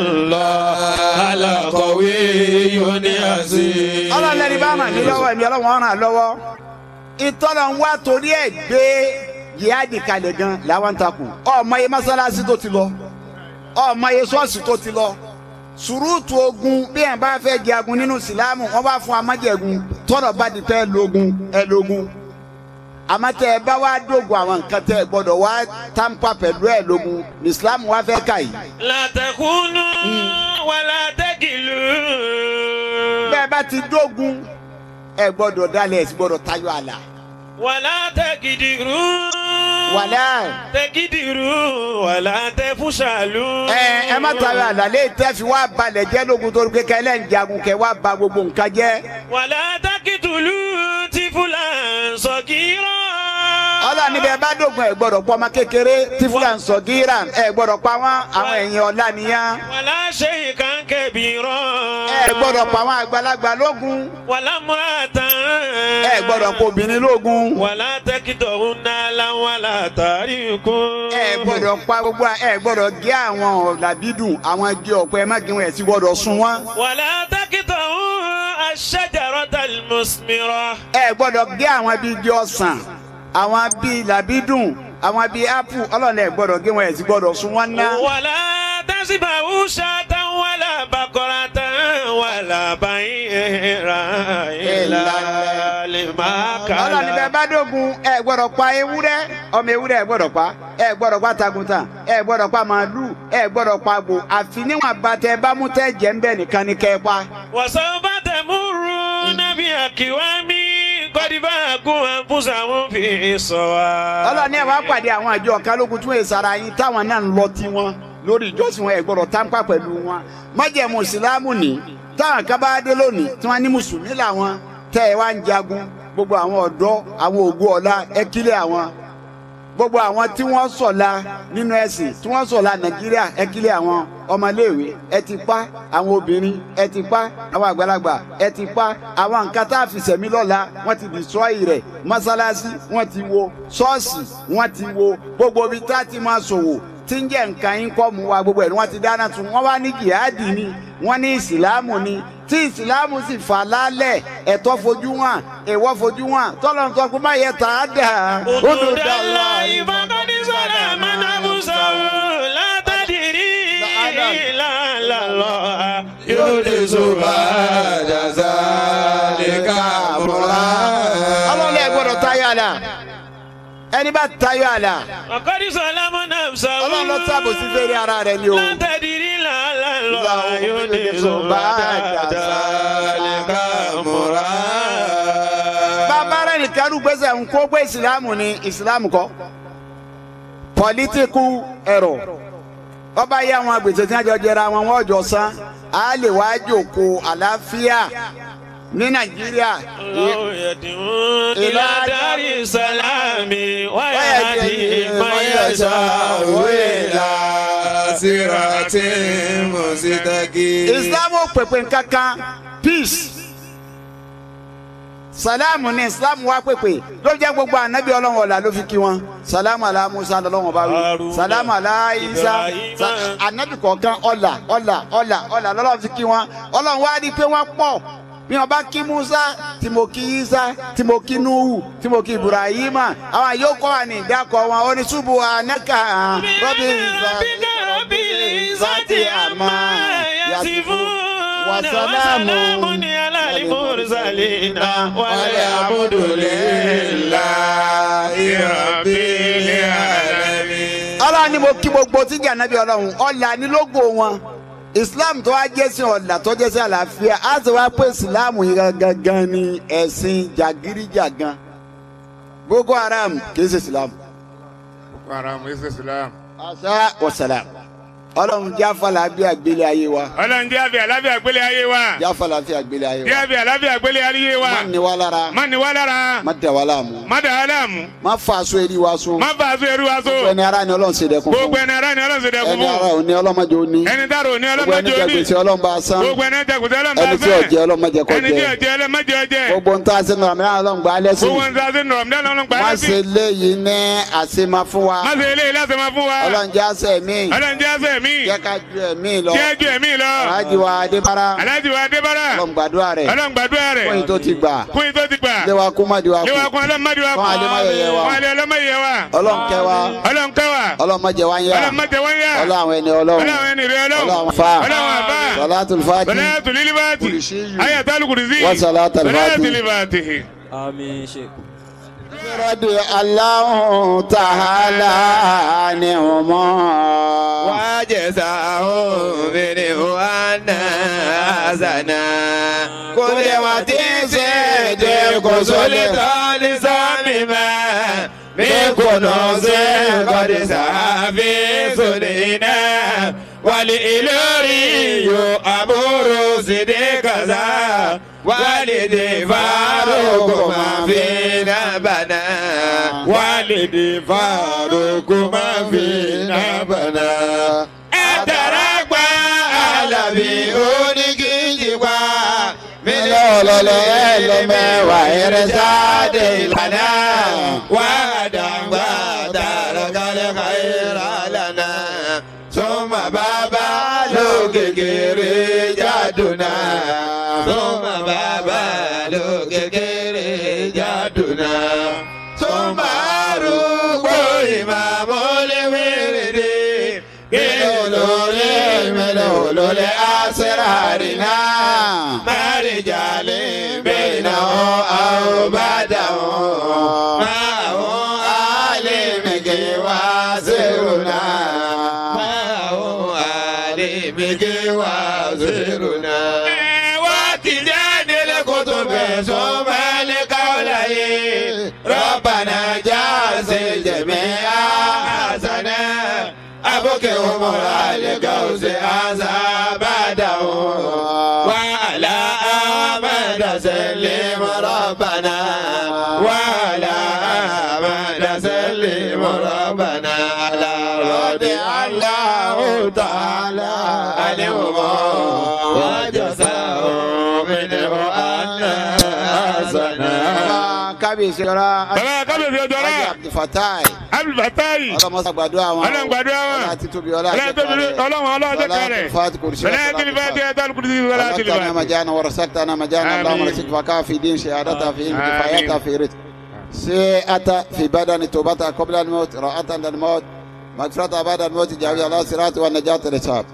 C: Allaha laqawiyyun aziz.
D: ọlọ́run ẹni bá ràn mí lọ́wọ́ ẹ̀mí ọlọ́run ràn lọ́wọ́ ìtọ́nà ń wá torí ẹ̀ gbé yíyáàdì kalẹ̀ gan làwọn ń takò ọmọ yẹ mọ́sálásí tó ti lọ ọmọ yẹ ṣọ́ọ̀ṣì tó ti lọ sùrùtù ogun bí ẹ̀ bá fẹ́ jagun nínú ìsìlámù wọ́n bá fún amájẹ̀gun tọ́nà bá di tẹ́ lógun ẹ lógun àmọ́ tẹ́ ẹ bá wá dógun àwọn nǹkan tẹ́ ẹ gbọ́dọ̀ wá tàǹpà pẹ̀lú ẹ lógun ní ìsìlámù wá fẹ́ kà yìí.
C: la takunu wala takilu.
D: bẹ́ẹ̀ bá ti dógun ẹ gbọ́dọ̀ dalẹ̀ ẹ sì gbọ́dọ̀ tayọ àlà.
C: wala takidiru.
D: wàlẹ́
C: takidiru wala tafushalu.
D: ẹ ẹ má tayọ àlà lè tẹ́ fi wá balẹ̀ jẹ́ lógun torí pé kẹ́lẹ́ ń jagun kẹ́ wá ba gbogbo nǹkan jẹ́.
C: wala takitulu tifulan sọkirọ.
D: ọlọ́ni bẹ́ẹ̀ bá dógun ẹ gbọ́dọ̀ pọ́ ọmọ kékeré tí fúlà ń sọ gíra ẹ gbọ́dọ̀ pa wọ́n àwọn ẹ̀yìn ọ̀la nìyẹn.
C: wàlá shay'kan kabira.
D: ẹ gbọ́dọ̀ pa àwọn àgbàlagbà lógun
C: wàlá muratan.
D: ẹ gbọ́dọ̀ pa obìnrin lógun.
C: wàlá takitọ̀húnná láwàlá tàríkún.
D: ẹ gbọ́dọ̀ pa gbogbo ẹ gbọ́dọ̀ gé àwọn ọ̀làbídùn àwọn igi ọ̀pẹ ẹ má gé wọn ẹ sì gbọ́dọ̀ sun wọn.
C: wàlá takitọ̀hún ash-shajaratal musmira.
D: ẹ gbọ́dọ̀ gé àwọn bíi igi ọsàn àwọn bíi làbídùn àwọn bíi ápù ọlọ́ọ̀lẹ̀ ẹ gbọ́dọ̀ gé wọn ẹ sì gbọ́dọ̀ sun wọn ná.
C: wàlá tasibahu shatan wàlá bakoratan wàlá bayira illa limakala.
D: ọlọ́ọ̀ni bẹ́ẹ̀ bá dógun ẹ gbọ́dọ̀ pa ewúrẹ́ ọmọ ewúrẹ́ ẹ gbọ́dọ̀ pa ẹ gbọ́dọ̀ pa taguntan ẹ gbọ́dọ̀ pa màálù ẹ gbọ́dọ̀ pa àgbò àfi níwọ̀n bàtẹ bámú tẹ́ jẹ́ ń bẹ̀ nìkan ni kẹ́ ẹ pa.
C: wàsánbà tẹ̀múrú nàbí àkíwámi kọ́díbà kún àǹfùsà wọn fi sọ wa.
D: ọlọ́ọ̀ni ẹ̀ wá pàdé àwọn àjọ kálógun tún èsàrà yín táwọn náà ń lọ tiwọn lórí ìjọsìn wọn ẹ gbọ́dọ̀ tánpà pẹ̀lú wọn májẹ̀mú ìsìlámù ní táwọn kan bá dé lónìí tí wọ́n ní mùsùlùmí làwọn tẹ́ ẹ wá ń jagun gbogbo àwọn ọ̀dọ́ àwọn ògùn ọ̀la ẹ kílẹ̀ àwọn gbogbo àwọn tí wọ́n sọ̀la nínú ẹ̀sìn tí wọ́n sọ̀la nàìjíríà ẹ kílẹ̀ àwọn ọmọléèwé ẹ ti pa àwọn obìnrin ẹ ti pa àwọn àgbàlagbà ẹ ti pa àwọn nǹkan tá a fi sẹ̀mí lọ́la wọ́n ti destroy rẹ̀ mọ́sálásí wọ́n ti wo ṣọ́ọ̀ṣì wọ́n ti wo gbogbo ibi tá a ti máa ṣòwò tí ń jẹ́ nǹkan yín kọ́ mu wa gbogbo ẹ̀ ni wọ́n ti dáná tún wọ́n wá ní jihadi ni wọ́n ní ìsìlámù ni tí ìsìlámù sì fà lálẹ̀ ẹ̀tọ́ fojú wọn èèwọ̀ fojú wọn tọ́lọ̀ ń sọ pé má yẹ tà á dà.
C: Òdòdàlà ìfọ̀kàndí sọ̀rọ̀ àmàlàbùsọ̀rọ̀ látàdìrí lálàlọ́ yóò lè sọ̀rọ̀ àjàzà lè ká múra.
D: ọlọ́lẹ̀ gbọ́dọ̀ tayọ àlà ẹni bá tayọ àlà
C: Ọ̀kọ́dí sọ̀rọ̀ àmọ́nà sọ̀rọ̀.
D: ọlọ́run ló sábò sí fèrè ara rẹ̀ ni o.
C: látàdìrí lálàlọ́ yóò lè sọ̀rọ̀ àjàzà lè ká múra.
D: bàbá rẹ̀ nìkan ló gbèsè ń kó pé ìsìlámù ni ìsìlámù kọ́ political error ọba yẹ àwọn agbèsè tí wọn jọ jẹra wọn wọn jọ san á lè wá jòkó àlàáfíà ní nàìjíríà
C: الله يدعو إلى دار السلام ويهدي من يشاء إلى
B: sirati musitaki.
D: islam ò pèpè kankan peace salamu ni islam wa pèpè ló jẹ́ gbogbo anabi ọlọ́run ọ̀la ló fi kí wọn salamu ala musa lọ́lọ́run bá wí
C: Haruna,
D: salamu ala isa
C: Ibrahima.
D: sa- anabi kọ̀ọ̀kan ọ̀la ọ̀la ọ̀la ọ̀la lọ́lọ́run fi kí wọn ọlọ́run wá rí i pé wọ́n pọ̀ bí wọn bá kí musa tí mo kí isa tí mo kí nuhu tí mo kí ibrahima àwọn yóò kọ́ wa ní ìdákọ̀ wọn ó ní ṣubú anaka rọ́bì
C: ربك رب العزة عما يصفون
D: وسلام
C: وسلام على المرسلين والحمد
B: lillahi rabbil alamin.
D: ọlọ́run ni mo kí gbogbo tí jẹ́ ànábì ọlọ́run ọ̀là ní lógo wọn islam tó wá jẹ́ sí ọ̀là tó jẹ́ sí àlàáfíà á sì wá pé islam yìí gangan ni ẹ̀sìn jàgídíjàgan boko haram kì í ṣe islam
E: Haram is Islam.
D: asa wasalam ọlọ́run jáfàlà bí àgbélé ayé wa
E: Ọlọ́run jẹ́ àbí àláfíà gbélé ayé wa.
D: jáfàlà bí àgbélé ayé
E: Jẹ́
D: wa
E: àbí àláfíà gbélé ayé wa.
D: má ní wa lára
E: Má ní wá lára.
D: má dẹ̀ wá láàmú
E: Má dà á láàmú.
D: má fa aṣọ eré wa sún
E: Má bá aṣọ ẹrú wa so.
D: ẹni ara ni ọlọ́run ṣe dẹkùn
E: Gbogbo
D: fún
E: ẹni ara ni ọlọ́run ṣe dẹkùn
D: ẹni ara
E: fún.
D: ò ní ọlọ́mọdé ó ní
E: Ẹni dárò ní
D: gbogbo ẹni
E: ọlọ́mọdé
D: jẹ
E: òní.
D: gbèsè ọlọ́run bá san
E: Gbogbo ẹni jẹ kùtẹ́ ọlọ́mọdé
D: ẹni tí ò jẹ ọlọ́mọdé kọ
E: Ẹni tí ò
D: jẹ
E: jẹ ọlọ́mọdé ọjẹ́.
D: gbogbo ń tá a ṣe nù àmì ọlọ́run gbà á lẹ́sìn
E: Gbogbo ń sáṣẹ́ nù ọ̀mọdé ọlọ́run gbà
D: má
E: á
D: ṣe
E: sí.
D: léyìí ní àṣemá fún wa
E: Má ṣe eléyìí láti máa fún wa.
D: ọlọ́run jẹ́ àṣẹ mi
E: Ọlọ́run jẹ́ àṣẹ mi.
D: jẹ́ ká ju ẹ̀mí lọ
E: Jẹ́ ju ẹ̀mí lọ.
D: aláàjì wa adébára
E: Aláàjì wa Adébárà.
D: ọlọ́run gbàdúrà rẹ̀
E: Ọlọ́run gbàdúrà rẹ̀.
D: fún yìí tó ti gbà
E: Kún yìí tó ti gbà.
D: ilé wa kú má di wa
E: Léwa
D: kú
E: kún ọlọ́mọdé wa
D: Fún Adémáyẹyẹ wa.
E: Fún Adé ọlọ́mọdé wa.
D: ọlọ́run kẹ́ wa
E: Ọlọ́run kẹ́ wa.
D: ọlọ́run má jẹ́ wá ń yá
E: Ọlọ́run má jẹ́ wọ́n yá.
D: ọlọ́run àwọn ẹni ọlọ́run
E: Ọlọ́run ẹni rẹ̀ ọlọ́run.
D: ọlọ́run fa
E: Ọlọ́run àbá.
D: salatul fati
E: Bẹ̀rẹ̀ tùlí líbàtì.
D: Kùrìṣíyù.
E: Ayàtà lùkùrìsí.
D: Wa salatul
E: Bẹ̀rẹ̀
D: fati.
E: tùlí líbàtì.
G: آمين شيخ
D: radi Allahu ta'ala ni ọmọ.
B: وجزاهم منه أن حسنا كل وتيسد كسلطان سامما من كنوز قد سافي سنينا والإلوري أمور صديق ذا والدي فاروق ما فينا بنا والدي فاروق ما فينا بنا ẹtẹrẹgbà alábí oníkìjìgbà mílíọ̀nù ọlọ́lẹ̀ ẹlẹ́mẹ̀wá ẹrẹsáde ìlànà wàdàgbà tàràkàlẹ̀ kàìrà lànà sọmọ bàbá lókèkèrè jádùnà sọmọ bàbá lókèkèrè jádùnà sọmọ arúgbó ìmàmú léwérédé olórí mẹ́lẹ̀ olórí asẹ́rárìnà mẹ́rìndínlẹ̀ bẹ́ẹ̀nà àrùbádà máwọn alẹ́mẹ̀gẹ́ wá zèrúnà máwọn alẹ́mẹ̀gẹ́ wá zèrúnà. wá ti jáde lẹ́kọ̀ọ́ tó bẹ̀ sọ́mọ́lẹ́ káwọ́lá yé rọ́bànà jáde jẹ̀mẹ́ àṣànà. أبوك عمر عليك أزا بعده وعلى آمد سلم ربنا وعلى آمد سلم ربنا على رضي الله تعالى عنهم وجزاه منه أن حسنا
D: kábíyèsí ọ̀rá
E: Bàbá kábíyèsí ọjọ́
D: ajé
E: rẹ̀.
D: abdulfatai
E: Abdulfatai.
D: ọlọmọsá gbàdúrà wọn
E: Ọlọ́run gbàdúrà wọn.
D: ọlá títóbi ọlá
E: Ọlọ́run tóbi ọlọ́run ọlọ́jọ́ kẹrẹ̀.
D: fati kùrìsì
E: Bẹ̀rẹ̀ tìlí fẹ́ tẹ́ tẹ́ lùkùrìsì wọlé tìlí
D: رزقتنا
E: fẹ́.
D: مجانا ورزقتنا مجانا
E: آمين.
D: اللهم رزق بقاء في دين شهادتها في علم
E: آمين.
D: كفايتها في رزق سيئة في بدن توبتها قبل الموت راءة للموت مغفرة بعد الموت جاوي الله صراط والنجاة للشعب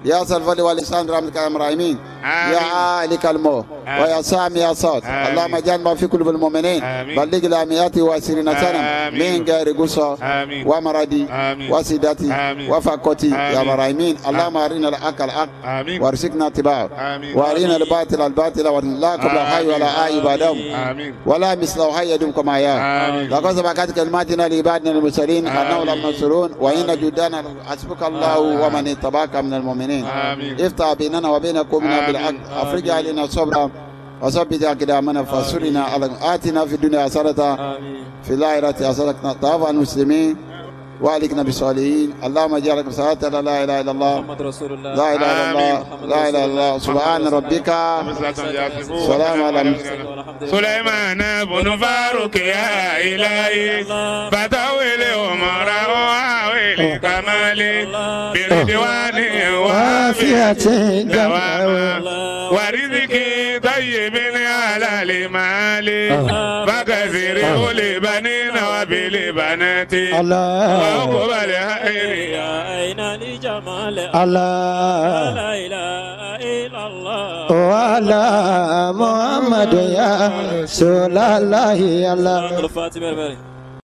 D: يا سلفل ولسان رحمتك يا راحمين يا عالك المو ويا سامي يا صوت
E: آمين.
D: اللهم اجعل ما في قلوب المؤمنين
E: آمين.
D: بلغ لامياتي واسرين سنة
E: آمين.
D: من غير قصة
E: آمين.
D: ومرضي
E: آمين.
D: وسيدتي
E: آمين.
D: وفقتي يا
E: آمين.
D: راحمين اللهم ارنا الحق الحق
E: آمين.
D: وارزقنا اتباعه
E: آمين.
D: وارنا الباطل الباطل ولا قبل حي ولا آي بعدهم
E: آمين
D: ولا مثله حي يدوم كما يا
E: آمين.
D: لقد سبقت كلماتنا لعبادنا المرسلين انه لمنصورون وان جدنا حسبك الله ومن اتبعك من المؤمنين
E: آمين.
D: افتح بيننا وبين قومنا
E: آمين.
D: بالحق افرج علينا صبرا وثبت اقدامنا فانصرنا على اتنا في الدنيا حسنه في الاخره حسنه طاف المسلمين والكنا بالصالحين اللهم اجعلك صلاه لا اله الا الله
G: محمد رسول الله
D: لا اله الا الله لا اله الا الله سبحان ربك سلام على المرسلين
E: سليمان بن فاروق يا إلهي فتاويل عمر وعويل كمالي بردوان وافية دواما ورزقي طيب على المال فكثير لبنين وبالبنات وقبل خير
G: أين لجمال
H: الله
G: لا إله إلا الله
H: وعلى محمد يا رسول الله الله
G: الفاتحة